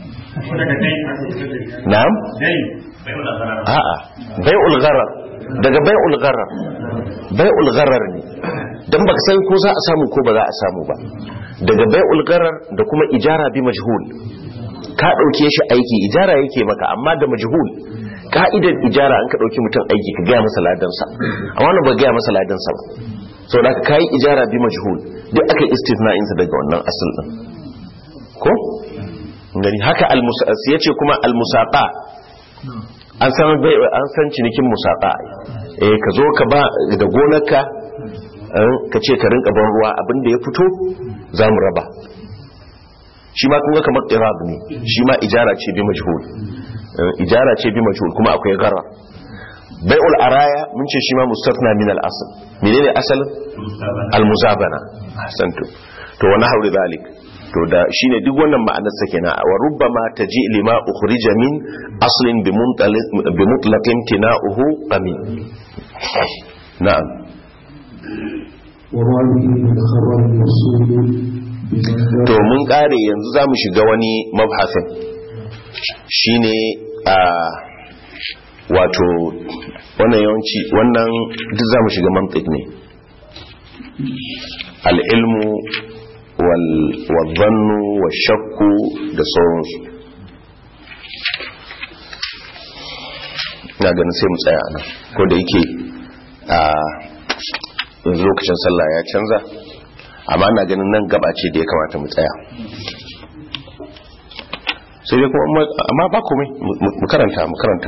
na'am a'a bai'ul gharar daga bai'ul gharar bai'ul gharar ne dan baka san ko za a samu ko ba za a samu ba daga bai'ul gharar da kuma ijara bi majhul ka dauke shi aiki ijara yake maka amma da majhul ka'idar ijara an ka dauki mutum aiki ka gaya masa ladansa amma wannan ba gaya masa ladansa ba sau da ka yi ijara bi majhul duk aka istisna'insa daga wannan asal din ko gani haka ya ce kuma almusaqa an san bai an san cinikin musaqa eh ka zo ka ba da gonarka ka ce ka rinka ban ruwa abinda ya fito za mu raba shi ma kuma kamar qirab ne shi ma ijara ce bi majhul ijara ce bi majhul kuma akwai gara bai'ul araya mun ce shi ma mustatna min al-asl menene asalin al-muzabana ahsantu to wa nahwu dhalik to da shine duk wannan ma'anar sa kenan wa rubbama taji lima ukhrija min aslin bi muntaliq bi mutlaqin tina'uhu qamin na'am وما به من خبر الوصول بمن to mun kare yanzu za mu shiga wani mabhasin shine a wato wannan yawanci wannan duk za mu shiga mantik ne al'ilmu wal-zannu shakku da sauransu na ganin sai mu tsaya nan ko da yake a yanzu lokacin sallah ya canza amma na ganin nan gaba ce da ya kamata mu tsaya sai dai kuma amma ba komai mu karanta mu karanta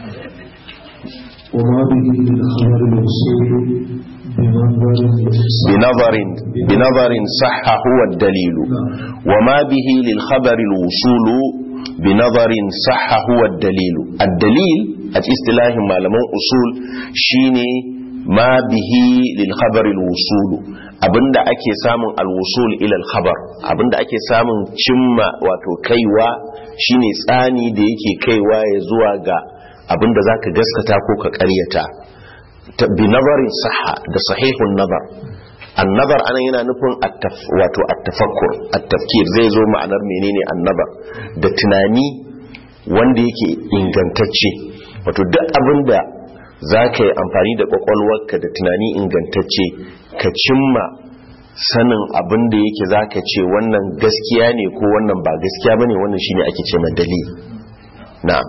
وما به من خبر الوصول بمنظر بنظر بنظر صح هو الدليل وما به للخبر الوصول بنظر صح هو الدليل الدليل الاصطلاح malaman usul shine ma bihi lil khabar al wusul abinda ake samun al wusul ila al khabar abinda ake samun cimma wato kaiwa shine tsani da yake kaiwa ya zuwa ga abinda zaka gaskata ko ka ƙaryata bi nazarin saha da sahihun nazar annabar anan yana nufin wato at-tafakkur at-tafkir zai zo ma'anar menene annabar da tunani wanda yake ingantacce wato duk abinda za ka yi amfani da kwakwalwarka da tunani ingantacce ka cimma sanin abin da yake za ka ce wannan gaskiya ne ko wannan ba gaskiya ba ne wannan shine ake ce mai dalil na'am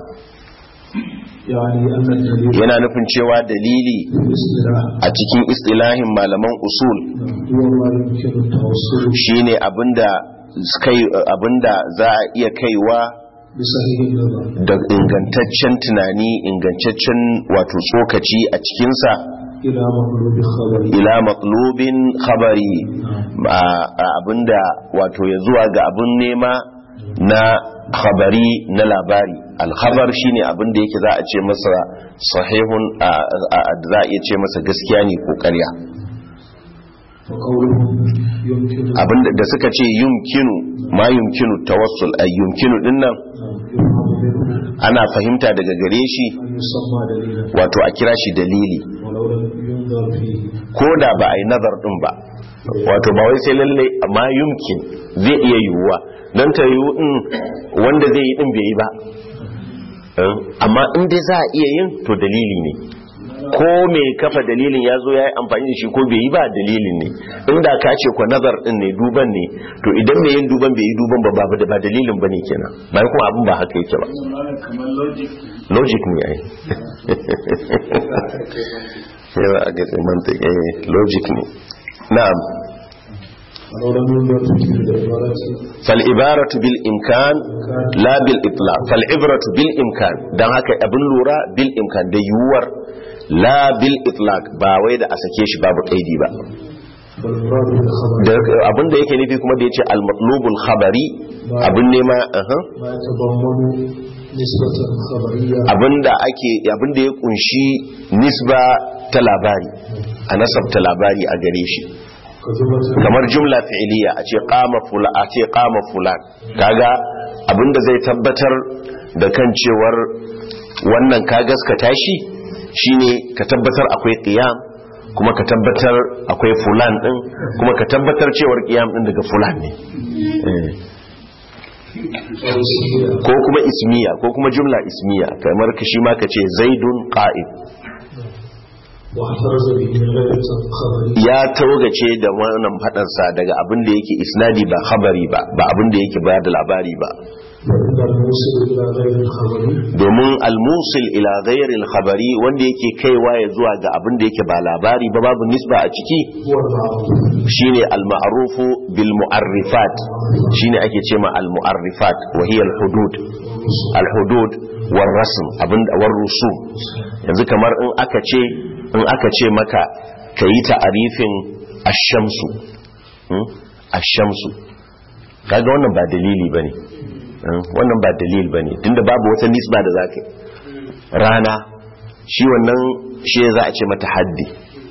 يعني أن الدليل yana nufin cewa dalili في الاصطلاح a cikin istilahin malaman usul هو ما يمكن التوصل shine abinda kai abinda za a iya kaiwa بصحيح النظر da ingantaccen tunani ingantaccen wato tsokaci a cikinsa إلى مطلوب خبر ila matlubin khabari a- a- abinda wato ya zuwa ga abin nema na khabari na labari alkhabar shine abinda yake za a ce masa sahihun a- a- a- za a iya ce masa gaskiya ne ko ƙarya فقوله يمكن abinda da suka ce yumkinu ma yumkinu tawassul ay yumkinu dinnan يفهم منه ana fahimta daga gare shi أن يسمى دليلا wato a kira shi dalili ولو لم ينظر فيه ko da ba a yi nazar din ba wato ba wai sai lalle amma yumkin zai iya yiwuwa don ta yiwu in wanda zai yi din bai yi ba Eh, amma in dai za a iya yin to dalili ne ko mai kafa dalilin ya zo ya yi amfani da shi ko bai yi ba dalilin ne inda ka ce kwa nazar din ne duban ne to idan mai yin duban bai yi duban ba ba ba dalilin ba ne kenan bayan kuma abin ba haka yake ba Malam kamar logic logic ne ai yawa a ga mantik eh logic ne na'am ولو لم ينظر في العبارة fal ibaratu bil imkan la bil itlaq fal ibratu bil imkan dan haka abin lura bil imkan da yuwar la bil itlaq ba wai da a sake shi babu kaidi ba والمراد بالخبر da abin da yake nufi kuma da yace al matlubul khabari abin nema aha ما يتضمن نسبة خبرية abin da ake abin da ya kunshi nisba ta labari a nasabta labari a gare shi كجملة kamar jumla fi'iliya a ce qama fulan a ce qama fulan kaga abinda zai tabbatar da kan cewar wannan ka gaskata shi shine ka tabbatar akwai qiyam kuma ka tabbatar akwai fulan din kuma ka tabbatar cewar qiyam din daga fulan ne Eh. أو اسمية ko kuma ismiya ko kuma jumla ismiya kamar ka shi ma ka ce zaidun qa'id واحترز به من غير خبرية ya taugace da wannan fadansa daga abin da yake isnadi ba khabari ba ba abin da yake bayar da labari ba وإن الموصل إلى غير الخبري domin almusil ila ghairil khabari wanda yake kaiwa ya zuwa ga abin da yake ba labari ba babu nisba a ciki هو المعروف shine al-ma'rufu bil mu'arrifat shine ake cewa al-mu'arrifat wa hiya al-hudud al-hudud war rasm abin war rusum yanzu kamar in aka ce in aka ce maka kayi ta'arifin ash-shamsu hmm? ash-shamsu kaga wannan ba dalili bane hmm? wannan ba dalil bane tunda babu wata nisba da zaka yi rana shi wannan shi za a ce mata haddi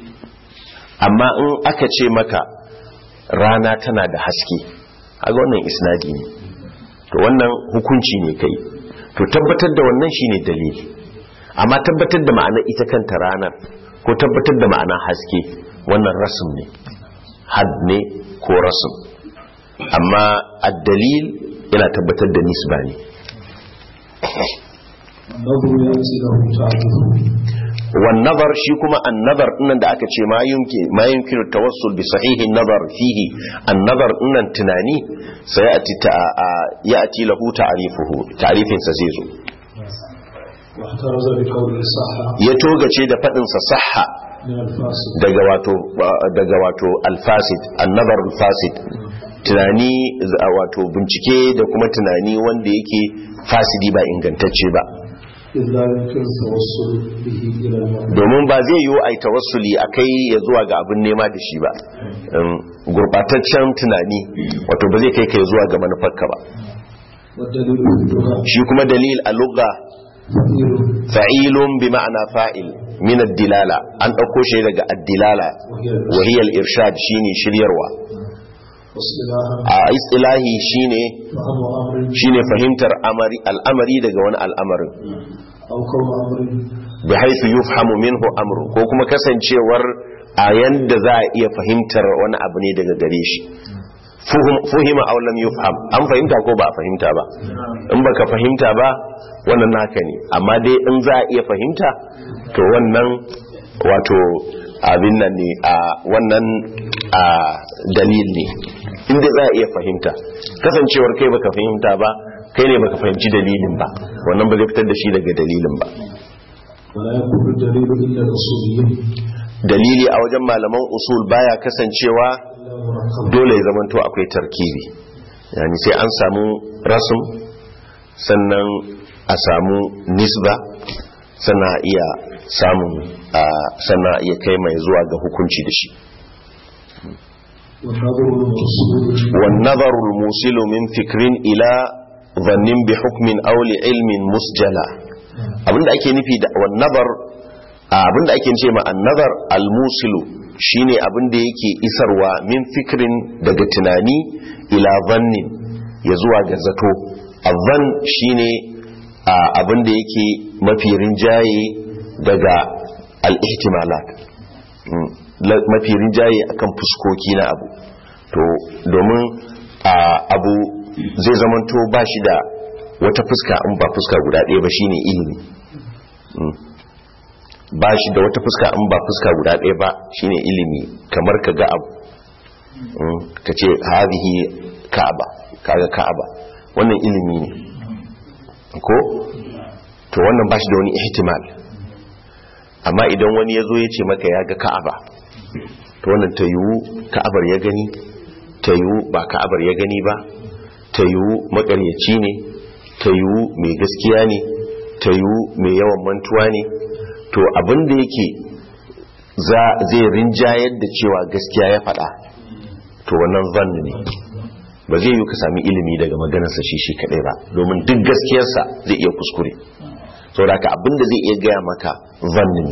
amma in aka ce maka rana tana da haske haga wannan isnadi ne to wannan hukunci ne kai to tabbatar da wannan shine dalili amma tabbatar da ma'ana ita kanta ranar ko tabbatar da ma'ana haske wannan rasm ne had ne ko rasm amma ad-dalil yana tabbatar da nisba ne النظر يأتي له تعرفه والنظر shi kuma an-nazar dinnan da aka ce ma yumkin ma yumkinu tawassul bi sahihi an-nazar fihi an-nazar dinnan tunani sai ya'ti ta ya'ti lahu ta'rifuhu ta'rifin sa zai zo واحترز بقوله صح ya togace da fadin sa sahha من الفاسد daga wato daga wato al-fasid an-nazar al-fasid tunani z- wato bincike da kuma tunani wanda yake fasidi ba ingantacce ba إذ لا يمكن التوصل به إلى المعنى domin ba zai yiwu a yi tawassuli a kai ya zuwa ga abin nema da shi ba Um, gurbataccen tunani wato ba zai kai kai zuwa ga manufarka ba والدليل في اللغة shi kuma dalil a lugha فقير fa'ilun bi ma'ana fa'il min ad-dilala an dauko shi daga ad-dilala wa hiya al-irshad shine shiryarwa واصطلاحا a istilahi shine فهم أمر shine fahimtar amari al'amari daga wani al'amarin أو كون أمر bi haythu yufhamu minhu amru ko kuma kasancewar a yanda za a iya fahimtar wani abu ne daga gare shi Fuhum- fuhima aw lam yufham an fahimta ko ba a fahimta ba in baka fahimta ba wannan naka ne amma dai in za a iya fahimta to wannan wato abin nan ne a wannan a dalil ne inda za a iya fahimta kasancewar kai baka fahimta ba kai ne baka fahimci dalilin ba wannan ba zai fitar da shi daga dalilin ba ولا يكون الدليل إلا الأصوليين dalili a wajen malaman usul baya kasancewa إلا مركبا dole ya zamanto akwai tarkibi yani sai an samu rasum sannan a samu nisba sannan a iya samun a sannan a iya kai mai zuwa ga hukunci da shi والنظر المرسول والنظر الموصل من فكر إلى ظن بحكم أو لعلم مسجلا abinda ake nufi da wannan abinda ake ce ma annazar almusilu shine abinda yake isarwa min fikrin daga tunani ila zannin ya zuwa ga zato azan shine abinda yake mafi rinjaye daga al-ihtimalat Mm, la- mafi rinjaye akan fuskoki na abu to domin a abu zai zamanto ba shi da wata fuska in ba fuska guda ɗaya ba shine ilimi Mm. ba shi da wata fuska in ba fuska guda ɗaya ba shine ilimi kamar ka ga abu Mm, ka ce hadhihi ka'aba kaga ka'aba wannan ilimi ne ko to wannan ba shi da wani ihtimal amma idan wani ya zo ya ce maka ya ga ka'aba to wannan ta yiwu ka'abar ya gani ta yiwu ba ka'abar ya gani ba ta yiwu makaryaci ne ta yiwu mai gaskiya ne ta yiwu mai yawan mantuwa ne to abin da yake za zai rinjayar da cewa gaskiya ya faɗa to wannan zan ne ba zai yi ka sami ilimi daga maganarsa shi shi kaɗai ba domin duk gaskiyarsa zai iya kuskure saboda ka abin da zai iya gaya maka zan ne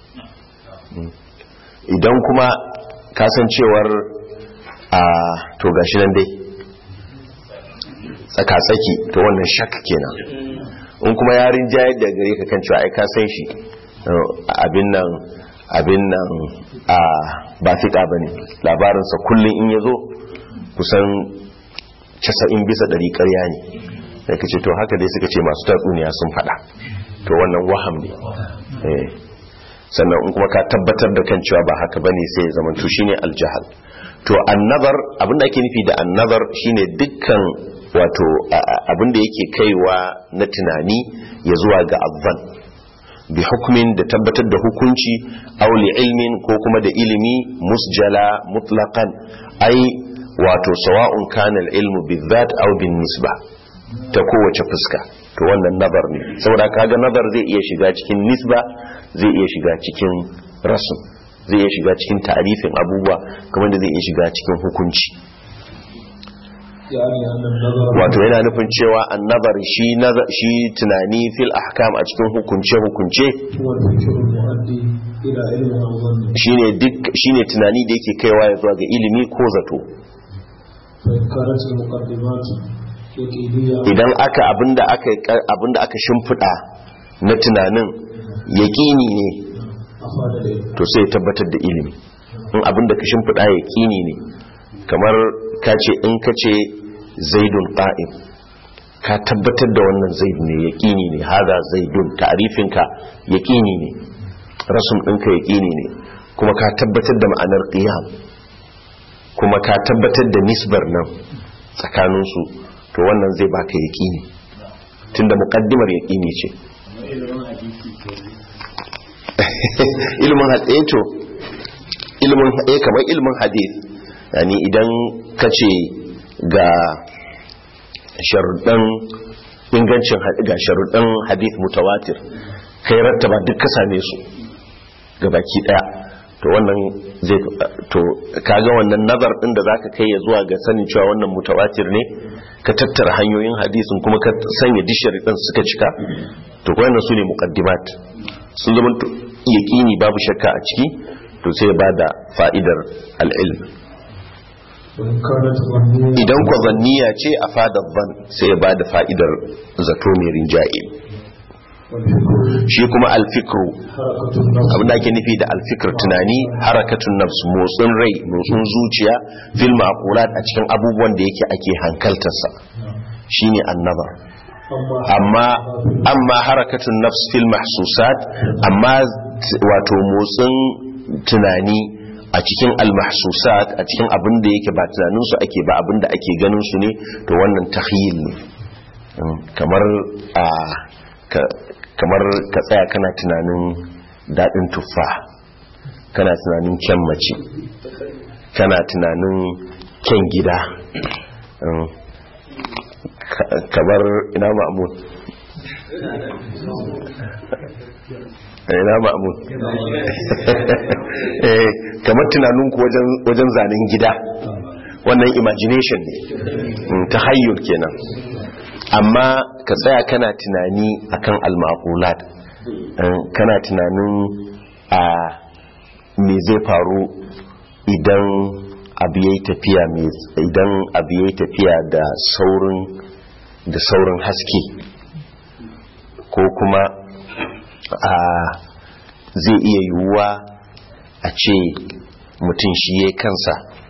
idan kuma kasancewar a to gashi nan dai tsaka-tsaki to wannan shak kenan in kuma yarin jayar da gare ka kan cewa ai ka san shi abin nan abin nan a ba fiƙa ba ne labarinsa kullum in ya zo kusan 90 bisa ɗari ƙarya ne sai ka ce to haka dai suka ce masu tatsuniya sun faɗa to wannan waham ne eh sannan in kuma ka tabbatar da kan cewa ba haka bane sai ya zama to shine aljahal to annabar abinda ake nufi da annabar shine dukkan wato abinda yake kaiwa na tunani ya zuwa ga azzan bi hukmin da tabbatar da hukunci aw li ilmin ko kuma da ilimi musjala mutlaqan ai wato sawa'un kana al-ilmu bizat aw bin nisba ta kowace fuska to wannan nazar ne saboda kaga nazar zai iya shiga cikin nisba zai iya shiga cikin rasul zai iya shiga cikin ta'arifin abubuwa kamar da zai iya shiga cikin hukunci يعني أن النظر wato yana nufin cewa annabar shi nazar shi tunani fil ahkam a cikin hukunce hukunce هو الفكر المؤدي إلى علم أو ظن shine duk shine tunani da yake kaiwa ya zuwa ga ilimi ko zato فإن كانت المقدمات يقينية idan aka abinda aka abinda aka shimfida na tunanin yaqini ne أفاد العلم to sai ya tabbatar da ilimi in abinda ka shimfida yaqini ne kamar ka ce in ka ce zaidun qa'im ka tabbatar da wannan zaid ne yaqini ne hada zaidun ta'rifin ka yaqini ne rasum ɗinka yaqini ne kuma ka tabbatar da ma'anar qiyam kuma ka tabbatar da nisbar nan tsakaninsu to wannan zai baka yaqini tunda muqaddimar yaqini ce Kamar ilimin hadisi ke ne. ilimin hadisi to ilimin eh kamar ilimin hadith yani idan kace ga sharuɗan ingancin had- ga sharuɗan hadith mutawatir kai rattaba duk ka same su ga baki daya to wannan zai to kaga wannan nazar din da zaka kai ya zuwa ga sanin cewa wannan mutawatir ne ka tattara hanyoyin hadisin kuma ka sanya dishari din suka cika to wannan su ne muqaddimat sun zama to yaqini babu shakka a ciki to sai ya bada fa'idar al-ilm وإن كانت ظنية idan kwa zanniya ce a fadar ban sai ya bada fa'idar zato mai rinjaye والفكر shi kuma al-fikru حركة النفس abin da ake nufi da alfikir tunani harakatun nafs motsin rai motsin zuciya fil maqulat a cikin abubuwan da yake ake hankaltarsa shine annaba أما amma amma harakatun nafs fil mahsusat amma t- wato motsin tunani a cikin al-mahsusat a cikin abin da yake ba tunanin su ake ba abin da ake ganin su ne to wannan tahyil ne Mm, kamar a ka- kamar ka tsaya kana tunanin daɗin tuffa kana tunanin kyan mace kana tunanin kyan gida Mm, ka- kamar ina ma'amun ina ma'amun Eh, kamar tunaninku wajen wajen zanen gida wannan imagination ne Mm, tahayyul kenan amma ka tsaya kana tunani akan al-maqulat Eh, kana tunanin a me zai faru idan abu yayi tafiya mai idan abu yayi tafiya da saurin da saurin haske ko kuma a zai iya yiwuwa a ce mutum shi ya kansa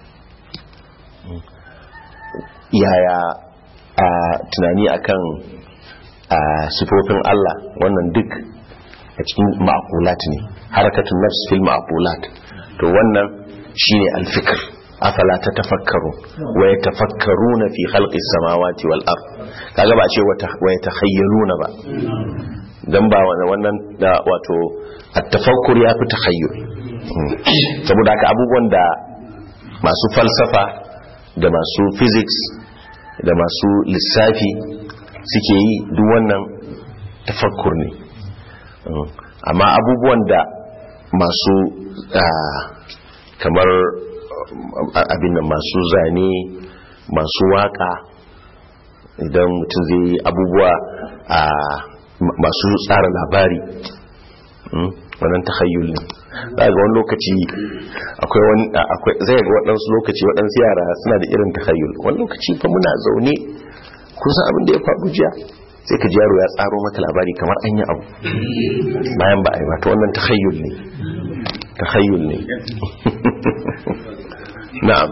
yaya a tunani akan a sifofin Allah wannan duk a cikin ma'qulat ne harakatun nafs fil ma'qulat to wannan shine al-fikr afala tatafakkaru wa yatafakkaruna fi khalqis samawati wal ard kaga ba a ce wa yatakhayyaluna ba dan ba wannan da wato at-tafakkur ya fi takhayyul saboda haka abubuwan da masu falsafa da masu physics da masu lissafi suke yi duk wannan tafakkur ne amma abubuwan da masu kamar abin da masu zane masu waka idan mutum zai yi abubuwa a masu tsara labari wannan tahayyul ne za ga wani lokaci akwai wani akwai zai ga waɗansu lokaci waɗansu yara suna da irin tahayyul wani lokaci fa muna zaune kun san abin da ya faru jiya sai ka ji yaro ya tsaro maka labari kamar an yi abu bayan ba a yi ba ta wannan tahayyul ne tahayyul ne na'am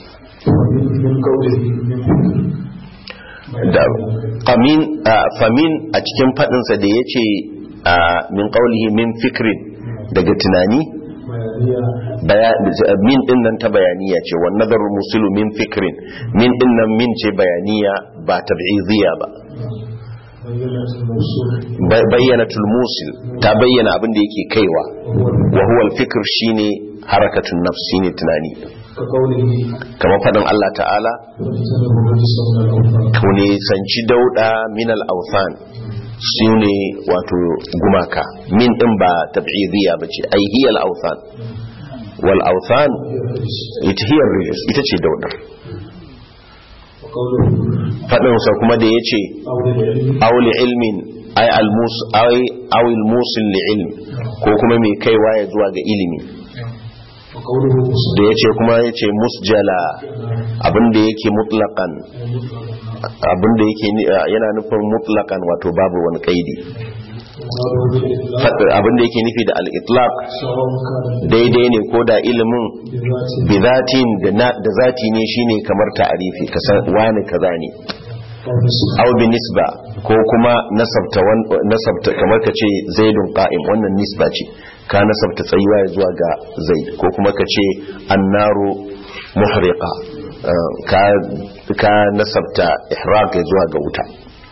da famin famin a cikin fadinsa da yace min qawlihi min fikrin daga tunani min din nan ta bayaniya ce wa nazaru musilu min fikrin min din nan min ce bayaniya ba tab'idiyya ba bayyanatul musil ta bayyana abin da yake kaiwa wa huwa al-fikr shine harakatun nafs shine tunani kamar fadin Allah ta'ala kaune sanci dauda min al-awthan shine wato gumaka min din ba tab'idiyya bace ai hiya al-awthan wal awthan ita hiya rijis ita ce dauda fadin sa kuma da yace auli ilmin ai al-mus ai awil musil li ilm ko kuma mai kaiwa ya zuwa ga ilimi da ya ce kuma ya ce musjala abinda yake mutlakan abinda yake yana nufin mutlakan wato babu wani kaidi abinda yake nufi da al-itlaq daidai ne ko da ilimin bizatin da zati ne shine kamar ta'arifi kasan wani kaza ne aw bi nisba ko kuma nasabta nasabta kamar ka ce zaidun qa'im wannan nisba ce ka nasabta tsayuwa ya zuwa ga zaid ko kuma ka ce annaru muhriqa ka ka nasabta ihraq ya zuwa ga wuta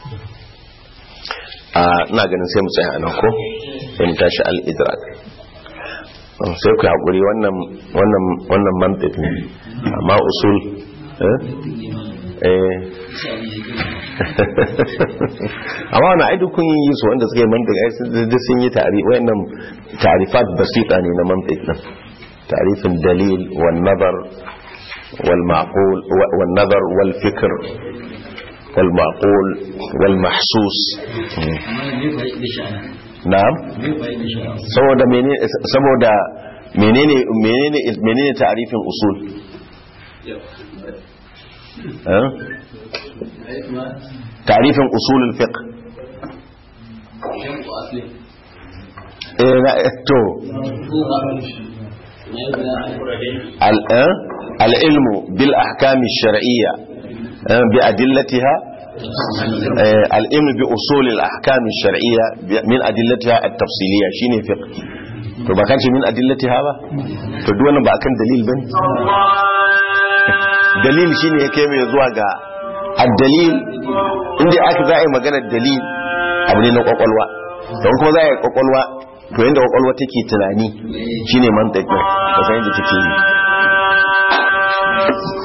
a ina ganin sai mu tsaya anan ko sai mu tashi al-idrak sai ku hakuri wannan wannan wannan mantiq ne amma usul eh eh amma wani aidu kun yi su wanda suka yi mantik ai sun yi tari wayannan tarifat basita ne na mantik din tarifin dalil wal nazar wal ma'qul wal nazar wal fikr wal ma'qul wal mahsus na'am saboda menene saboda menene menene menene tarifin usul تعريف أصول الفقه تو العلم بالأحكام الشرعية بأدلتها العلم بأصول الأحكام الشرعية من أدلتها التفصيلية شيني فقه to ba kace min adillatiha ba to duk wannan ba akan dalil bane dalil shine ya kai mai zuwa ga addalil inda aka za a yi maganar dalil abu ne na kwakwalwa don kuma za a yi kwakwalwa to yadda kwakwalwa take tunani shine man da san yadda take yi